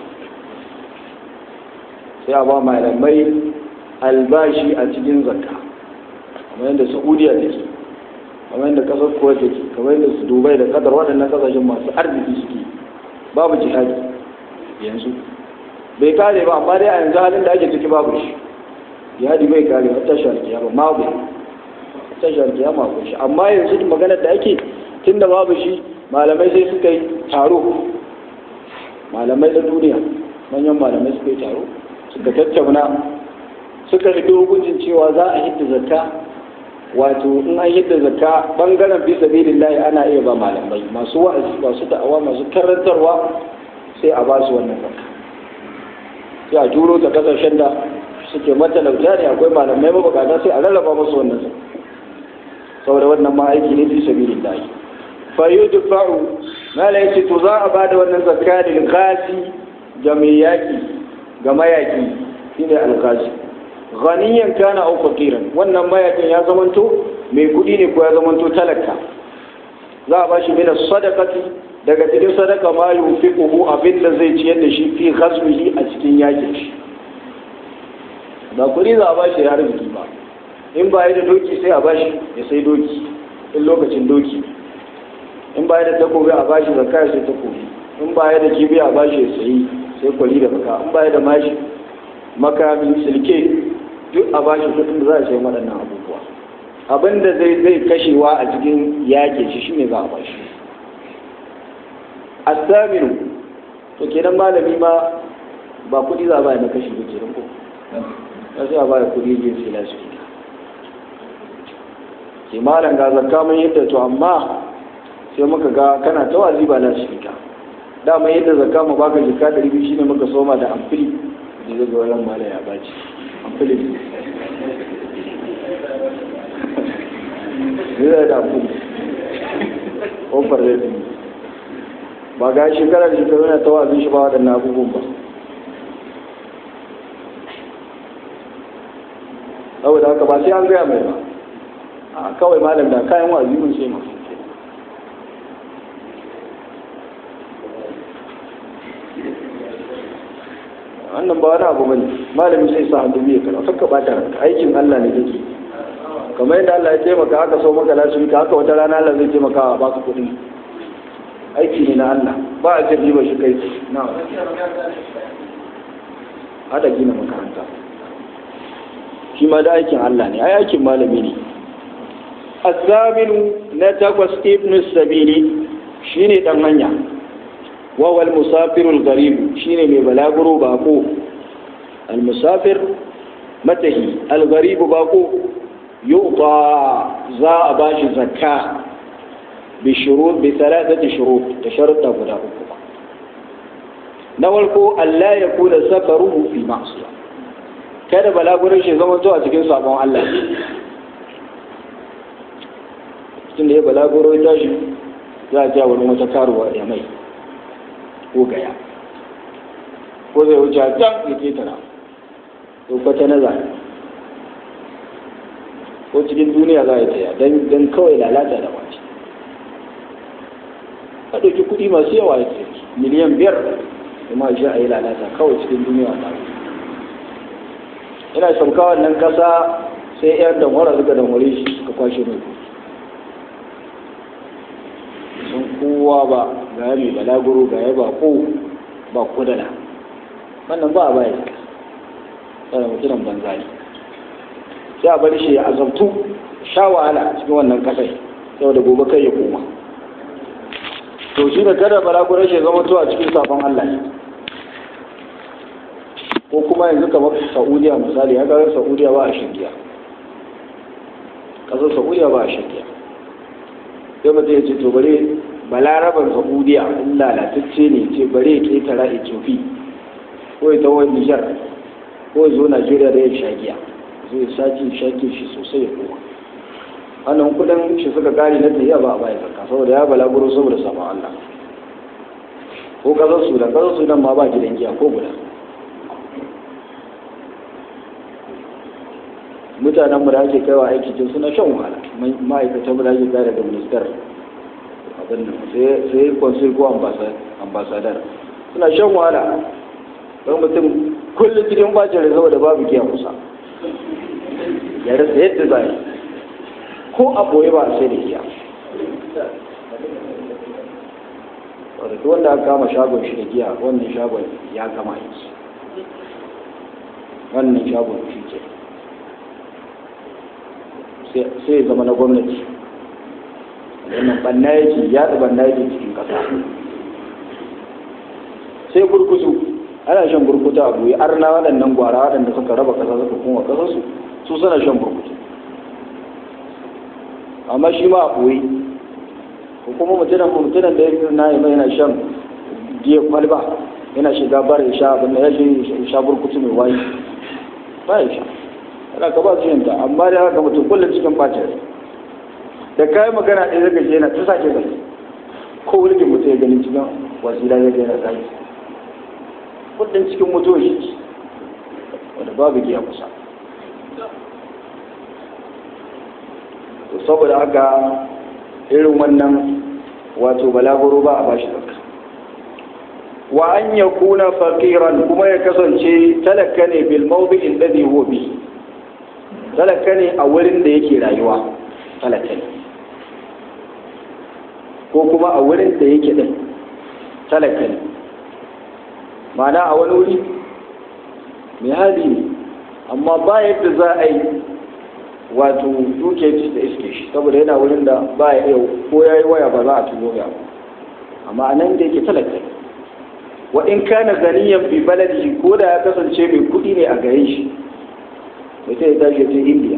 sai a ba malamai albashi a cikin zakka kamar yadda saudiya take kamar yadda kasar kuwa take kamar yadda su dubai da kadar waɗannan kasashen masu arziki suke babu jihadi yanzu bai kare ba amma dai a yanzu halin da ake ciki babu shi jihadi bai kare ba tashi alkiyama ma bai tashi alkiyama ko shi amma yanzu maganar da ake tun da babu shi malamai sai suka yi taro malamai da duniya manyan malamai suka yi taro suka tattauna suka rufe hukuncin cewa za a hidda zakka wato in an hidda zakka bangaren fi sabilillahi ana iya ba malamai masu wa'azi masu da'awa masu karantarwa sai a ba su wannan zakka sai a juro ta kasashen da suke matalauta ne akwai malamai mabukata sai a rarraba musu wannan zakka saboda wannan ma aiki ne fi sabilillahi fa yudfa'u mala yace to za a bada wannan zakka lil ghazi ga mai yaki ga mayaki shine al-ghazi ghaniyan kana aw faqiran wannan mayakin ya zamanto mai kudi ne ko ya zamanto talaka za a bashi min sadaqati daga cikin sadaka ma yufiquhu abinda zai ciyar da shi fi ghazwihi a cikin yakin shi ba kudi za a bashi ya arziki ba in ba da doki sai a bashi ya sai doki in lokacin doki in ba da takobi a bashi zakka ya sai takobi in ba da kibi a bashi ya sayi sai kwali da baka in ba da mashi makami silke duk a bashi kudin da za a sai waɗannan abubuwa abin da zai zai kashewa a cikin yakin shi shine za a bashi asaminu to kenan malami ma ba kudi za a bayar na kashi ba kenan ko sai a bayar kudi je sai lasu ke malam ga zakka mun yadda to amma sai muka ga kana ta wazi ba lasu fita dama yadda zakka mu baka jika ɗari biyu shine muka soma da amfili da zai ga wannan malam ya baci amfili zai da amfili ƙofar zai ba ga shekara da shekaru na tawazin shi ba waɗannan abubuwan ba saboda haka ba sai an gaya mai ba a kawai malam da kayan wazi mun sai masu wannan ba wani abu bane malami sai sa hannu biyu kana fakka bata aikin Allah ne kake kamar yadda Allah ya taimaka haka so maka lasu ka haka wata rana Allah zai taimaka a baka kuɗi aiki ne na Allah ba a jirgi ba shi kai na hada gina makaranta shi ma da aikin Allah ne ai aikin malami ne azaminu na takwas ibn sabili shine dan hanya wa wal musafirul gharib shine mai balaguro bako al musafir matahi al gharib bako yuta za a bashi zakka بشروط بثلاثة شروط تشرط guda uku na farko Allah ya kula safaruhu fi ma'siya kada balagurin shi zama zuwa cikin sabon Allah cikin da ya balaguro ya tashi za a ja wani wata karuwa ya mai ko gaya ko zai wuce a can ya ketara ko kwata na zane ko cikin duniya za a yi taya don kawai lalata da wace ka ɗauki kuɗi masu yawa ya ce miliyan biyar kuma shi a yi lalata kawai cikin duniya ba ina sauka wannan kasa sai yan damwara suka damware shi suka kwashe mai sun kowa ba ga ya mai balaguro ga ya ba ko ba kudana wannan ba a baya sai mutumin banza ne sai a bar shi ya azabtu sha wahala cikin wannan kasai saboda gobe kai ya koma to shi da kada balaguran shi zama to a cikin safon Allah ne ko kuma yanzu kamar Saudiya misali ya ga Saudiya ba a shirya kasar Saudiya ba a shirya sai mutum ya ce to bare balaraban Saudiya in lalatacce ne ce bare ya ketara Ethiopia ko ya tawo Niger ko ya zo Najeriya da ya shagiya zai sake shake shi sosai ya koma wannan kudin shi suka kare na tafiya ba a bayan zakka saboda ya balaguro saboda saman Allah ko kasar Sudan kasar Sudan ma ba gidan giya ko guda mutanen mu da ake kaiwa aiki tun suna shan wahala ma'aikatan mu da ake kai daga ministar abin nan sai consul ko ambasadar suna shan wahala don mutum kullum cikin bacin rai saboda babu giya kusa ya rasa yadda za ko a boye ba sai da giya wadda duk wanda aka kama shagon shi da giya wannan shagon ya kama aiki wannan shagon shi ke sai ya zama na gwamnati wannan banna yake ya da banna yake cikin kasa sai burkutu ana shan burkutu a buyi arna waɗannan gwara waɗanda suka raba kasa suka kuma kasarsu su suna shan burkutu amma shi ma a ɓoye ko kuma mutumin mutumin da ya na yi yana shan giya kwalba yana shiga bar ya sha abin da ya shi sha burkutu mai wayi ba ya sha ana ka ba su yanta amma da haka mutum kullum cikin bacin da kayi magana ɗaya zaka je yana ta sake zai ko wulgin mutum ya gani cikin wasila ya gani zai kullum cikin mutuwa shi wanda babu giya kusa to saboda haka irin wannan wato balaguro ba a bashi zakka wa an ya kuna faqiran kuma ya kasance talaka ne bil mawdi'in ladhi huwa bi talaka ne a wurin da yake rayuwa talaka ne ko kuma a wurin da yake din talaka ne ma'ana a wani wuri mai hali ne amma ba yadda za a yi wato duke da iske shi saboda yana wurin da ba ya iya ko ya yi waya ba za a tuno ya amma a nan da yake talaka wa in kana ganiyan bi baladi ko da ya kasance mai kuɗi ne a gare shi mutum ya tashi ta indiya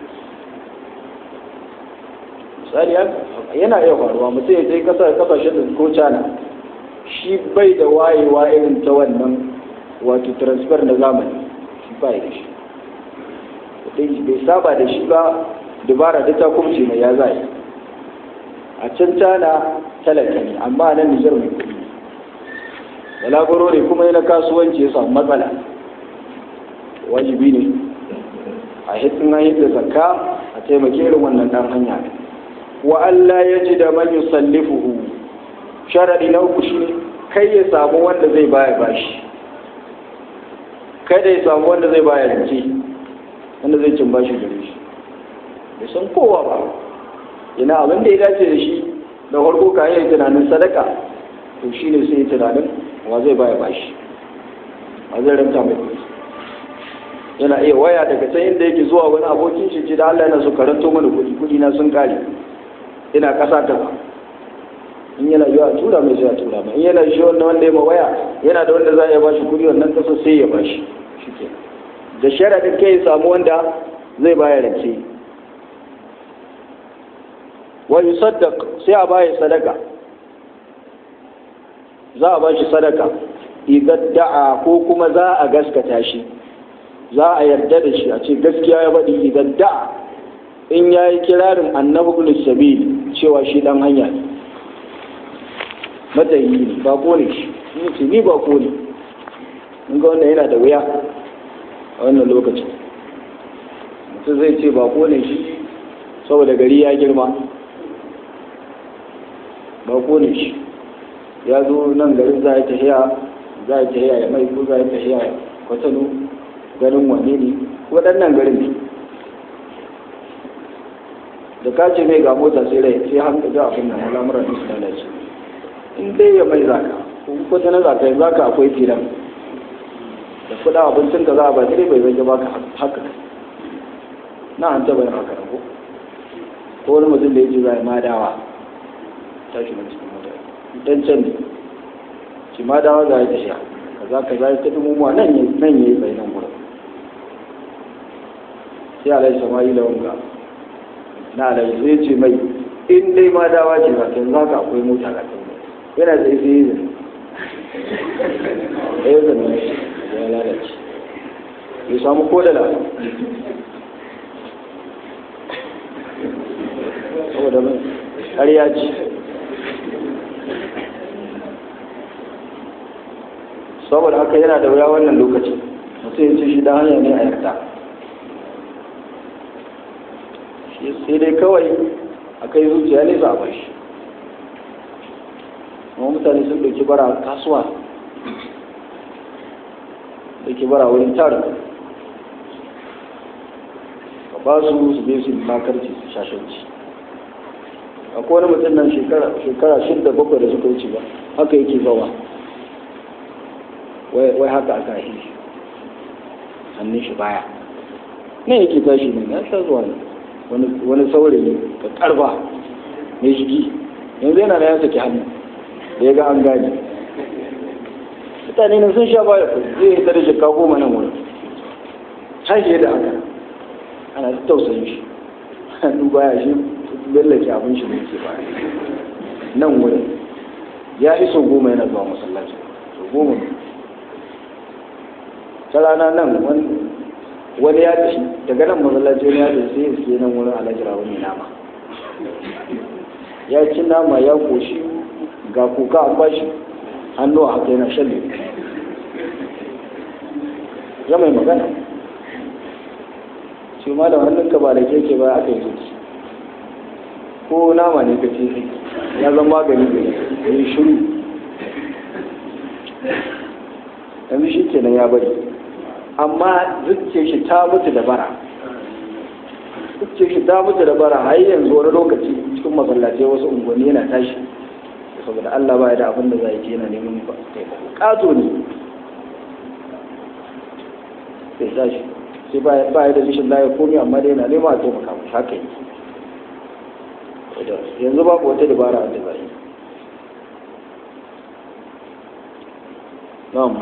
misali yana iya faruwa mutum ya je kasashen da ko cana shi bai da wayewa irin ta wannan wato transfer na zamani shi ba da shi bai saba da shi ba dubara da ta kumce mai ya zai a can tana talaka ne amma nan nijar mai kudi balagoro ne kuma yana kasuwanci ya samu matsala wajibi ne a hitin an da zakka a taimake irin wannan dan hanya wa Allah ya ji da man yusallifuhu sharadi na uku shine kai ya samu wanda zai baya bashi kada ya samu wanda zai baya rance wanda zai cin bashi gare shi bai san kowa ba ina abin da ya dace da shi da farko ka yi tunanin sadaka to shi ne sai tunanin wa zai baya bashi wa zai ranta mai kuɗi yana iya waya daga can inda yake zuwa wani abokin shi da Allah yana so karanto mana kuɗi kuɗi na sun kare ina ƙasa ta ba in yana yiwa a tura mai sai a tura mai in yana shi wanda wanda ya ma waya yana da wanda za a iya bashi kuɗi wannan ƙasa sai ya bashi shi ke da sharaɗin kai ya samu wanda zai baya rance wa yusaddaq sai a baya sadaka za a bashi sadaka idan da'a ko kuma za a gaskata shi za a yarda da shi a ce gaskiya ya faɗi idan da'a in ya yi kirarin annabi ibn sabil cewa shi dan hanya ne matayi ne ba ko ne shi ni ce ni ba ko ne in ga wannan yana da wuya a wannan lokacin mutum zai ce ba ko ne shi saboda gari ya girma ba ko ne shi ya zo nan garin za a tafiya za a tafiya ya mai ko za a tafiya kwatano ganin wane ne waɗannan garin ne da ka ce mai ga mota sai rai sai hankali ga abin nan al'amuran su lalace in dai ya mai zaka ko ta na zaka zaka akwai filan da kuɗa abincin ka za a ba sai bai zai baka haka na an taɓa yin haka ko ko wani mutum da ya ce zai madawa tashi na cikin mutane dan can ne shi madawa za ya tafiya kaza kaza ya tafi mummuwa nan ya nan ya yi bai nan gurin sai alai sama'ila wanga na alai sai ce mai in dai madawa ce ba kan za ka akwai mota ga kan yana sai sai yi zai ya zama ya lalace ya samu kodala saboda mai ƙarya ce saboda haka yana da wuya wannan lokaci mutum ya ce shi da hanya ne a yarda sai dai kawai a kai zuciya ne za a bar shi amma mutane sun ɗauki bara kasuwa ɗauki bara wurin tara ka ba su su je su makarci su shashanci akwai wani mutum nan shekara shidda bakwai da suka wuce ba haka yake zawa wai haka aka yi hannun shi baya ne yake tashi ne ya sha zuwa wani saurayi ka karba mai shigi yanzu yana da ya saki hannu da ya ga an gane mutane na sun sha baya zai yi tare shekka goma nan wurin tashi da haka ana ta tausayin shi hannu baya shi lallake abin shi ne ke baya nan wurin ya iso goma yana zuwa masallaci goma ne ta rana nan wani ya tashi daga nan masallaci wani ya tashi sai suke nan wurin alajira wani nama ya ci nama ya koshi ga kuka an bashi hannu a haka yana shan lemu ya mai magana ce malam hannunka ba da keke ba aka yi zuci ko nama ne ka ce ya zama magani da ya yi shiru yanzu shi kenan ya bari amma zuciya shi ta mutu da bara zuciya shi ta mutu da bara har yanzu wani lokaci cikin masallaci wasu unguwanni yana tashi saboda Allah ba ya da abin da za yi yana neman ba kato ne sai tashi sai ba ya da rishin laye komi amma dai yana nema a taimaka mu haka yi yanzu babu wata dabara da za yi na'am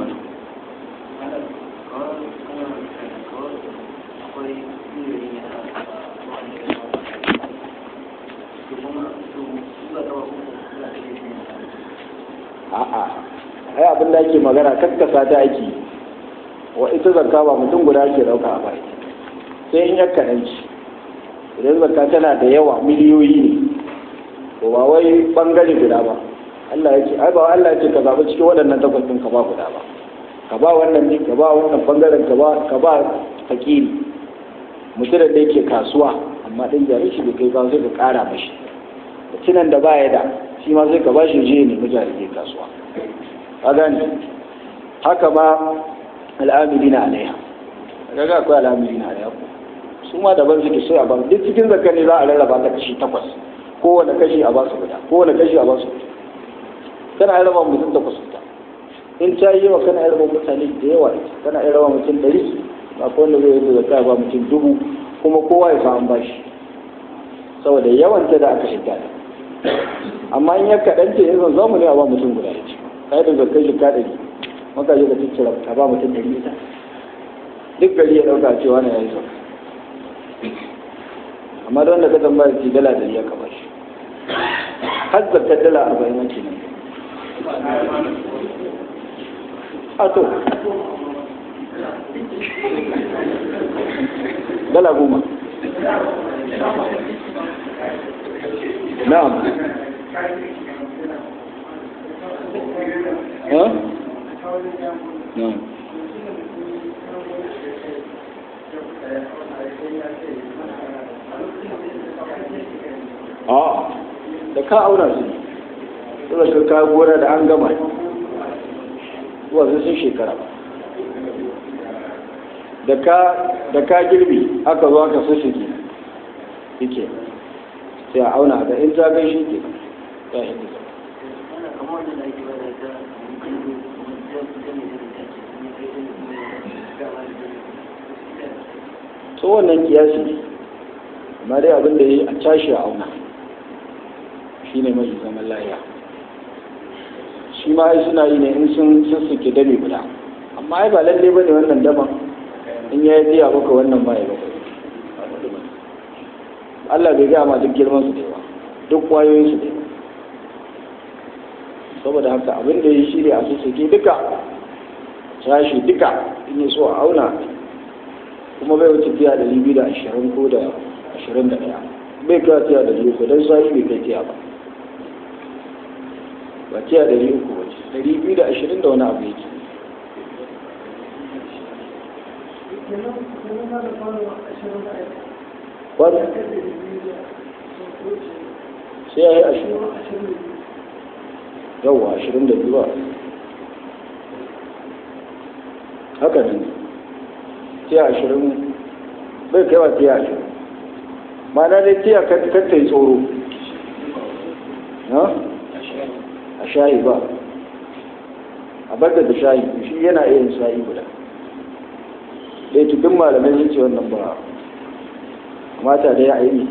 a'a ai abin da ake magana kakkasa ta ake wa ita zakka ba mutum guda ake dauka a bai sai in yakka ci idan zakka tana da yawa miliyoyi ne to ba wai bangare guda ba Allah ya ce ai ba Allah ya ce ka zaɓi cikin waɗannan takwas ɗin ka ba guda ba ka ba wannan ne ka ba wannan bangaren ka ba ka ba fakiri mutum da yake kasuwa amma ɗin jari shi bai kai ba sai ka ƙara mashi mutumin da ba ya da shi ma sai ka ba shi je ne mujahidi kasuwa ka gani haka ma al'amilina alaiha kaga akwai al'amilina alaiha su ma daban suke sai a ba duk cikin zakka ne za a rarraba ta kashi takwas kowane kashi a ba su guda kowane kashi a ba su guda kana raba mutum takwas guda in ta yi yawa kana raba mutane da yawa kana raba mutum ɗari ba ko wanda zai yi zakka ba mutum dubu kuma kowa ya samu bashi saboda yawanta da aka shiga da amma in ya kaɗan ce yanzu za mu ne a ba mutum guda ya ce kai da zakkai shi ka ɗari maka je ka ciccira ka ba mutum ɗari ita duk gari ya ɗauka cewa na yayi zakka amma don da ka tambaya ce dala ɗari ya kama shi har zakkar dala arba'in wanke ne a to dala goma na'am ha na'am a da ka aura su suna ka ka gona da an gama zuwa sun shekara ba da ka da ka girbi aka zo aka sussuke yake sai a auna ga in ta kai shi ke ya hindi to wannan kiyasi ne amma dai abin da ya yi a tashi a auna shi ne mai zaman lahiya shi ma ai suna yi ne in sun sussuke dame guda amma ai ba lalle ba ne wannan daban in ya yi biya baka wannan ba ya baka Allah bai gaya ma duk girman su da yawa duk kwayoyin su da yawa saboda haka abin da ya shi ne a sussuke duka tashi duka in yi so a auna kuma bai wuce tiya da biyu da ashirin ko da ashirin da ɗaya bai kawo tiya da biyu ko don sa'i bai kai tiya ba ba tiya da biyu ko wace ɗari biyu da ashirin da wani abu yake wani sai ya yi ashirin yawwa ashirin da biyu ba haka ne tiya ashirin bai kai wa tiya ashirin ma'ana dai tiya kanta yi tsoro a shayi ba a bar da shayi shi yana iya yin sa'i guda dai duk malamai sun ce wannan ba mata da ya aini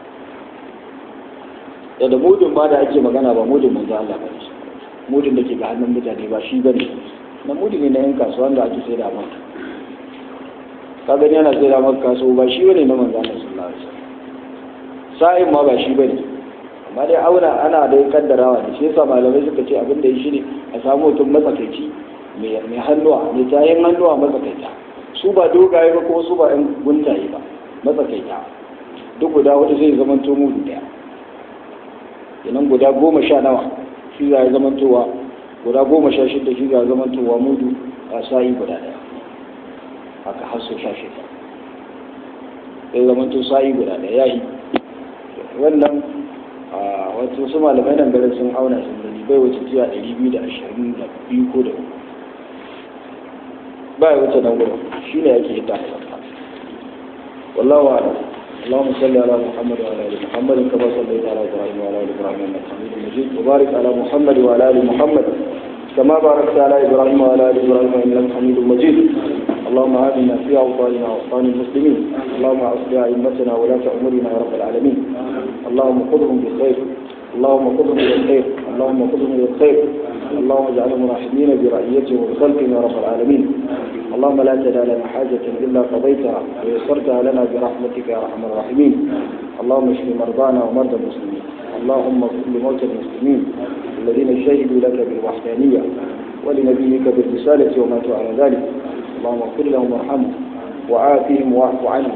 da da mudun ma da ake magana ba mudun manzo Allah ba mudun da ke ga hannun mutane ba shi bane na mudun ne na yan kasuwa da ake sai da maka ka gani yana sai da maka kasuwa ba shi bane na manzo Allah sallallahu alaihi wasallam sa'in ma ba shi bane amma dai auna ana da kaddarawa da shi yasa malamai suka ce abin da ya shi ne a samu mutum matsakaici mai hannuwa mai tayin hannuwa matsakaita su ba dogaye ba ko su ba yan guntaye ba matsakaita duk guda wata zai zama to mudu daya idan guda goma sha nawa shi za ya zama towa guda goma sha shida shi za ya zama towa mudu a sa'i guda daya haka har so sha shida zai zama to sa'i guda daya yayi wannan wato su malamai nan garin sun auna sun gani bai wuce tiya ɗari biyu da ashirin da biyu ko da uku ba ya wuce nan gurin shi ne yake hita wallahu a'lam اللهم صل على محمد وعلى ال محمد كما صليت على ابراهيم وعلى ال ابراهيم انك حميد مجيد وبارك على محمد وعلى ال محمد كما باركت على ابراهيم وعلى ال ابراهيم انك حميد مجيد اللهم آمنا في أوطاننا وأوطان المسلمين اللهم أصلح أئمتنا ولاة أمورنا يا رب العالمين اللهم خذهم بالخير اللهم خذهم بالخير اللهم خذهم بالخير اللهم اجعلهم راحمين برعيتهم وبخلقهم يا رب العالمين اللهم لا تدع لنا حاجة إلا قضيتها ويسرتها لنا برحمتك يا أرحم الراحمين اللهم اشف مرضانا ومرضى المسلمين اللهم اغفر لموتى المسلمين الذين شهدوا لك بالوحدانية ولنبيك بالرسالة وماتوا على ذلك اللهم اغفر لهم وارحمهم وعافهم واعف عنهم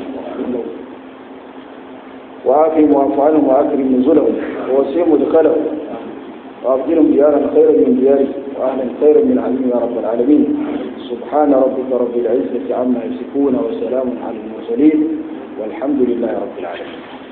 وعافهم واعف عنهم واكرم نزلهم ووسعهم مدخلهم وابدلهم ديارا خيرا من ديارهم واهلا خيرا من عليهم يا رب العالمين سبحان ربك رب العزه عما يصفون وسلام على المرسلين والحمد لله رب العالمين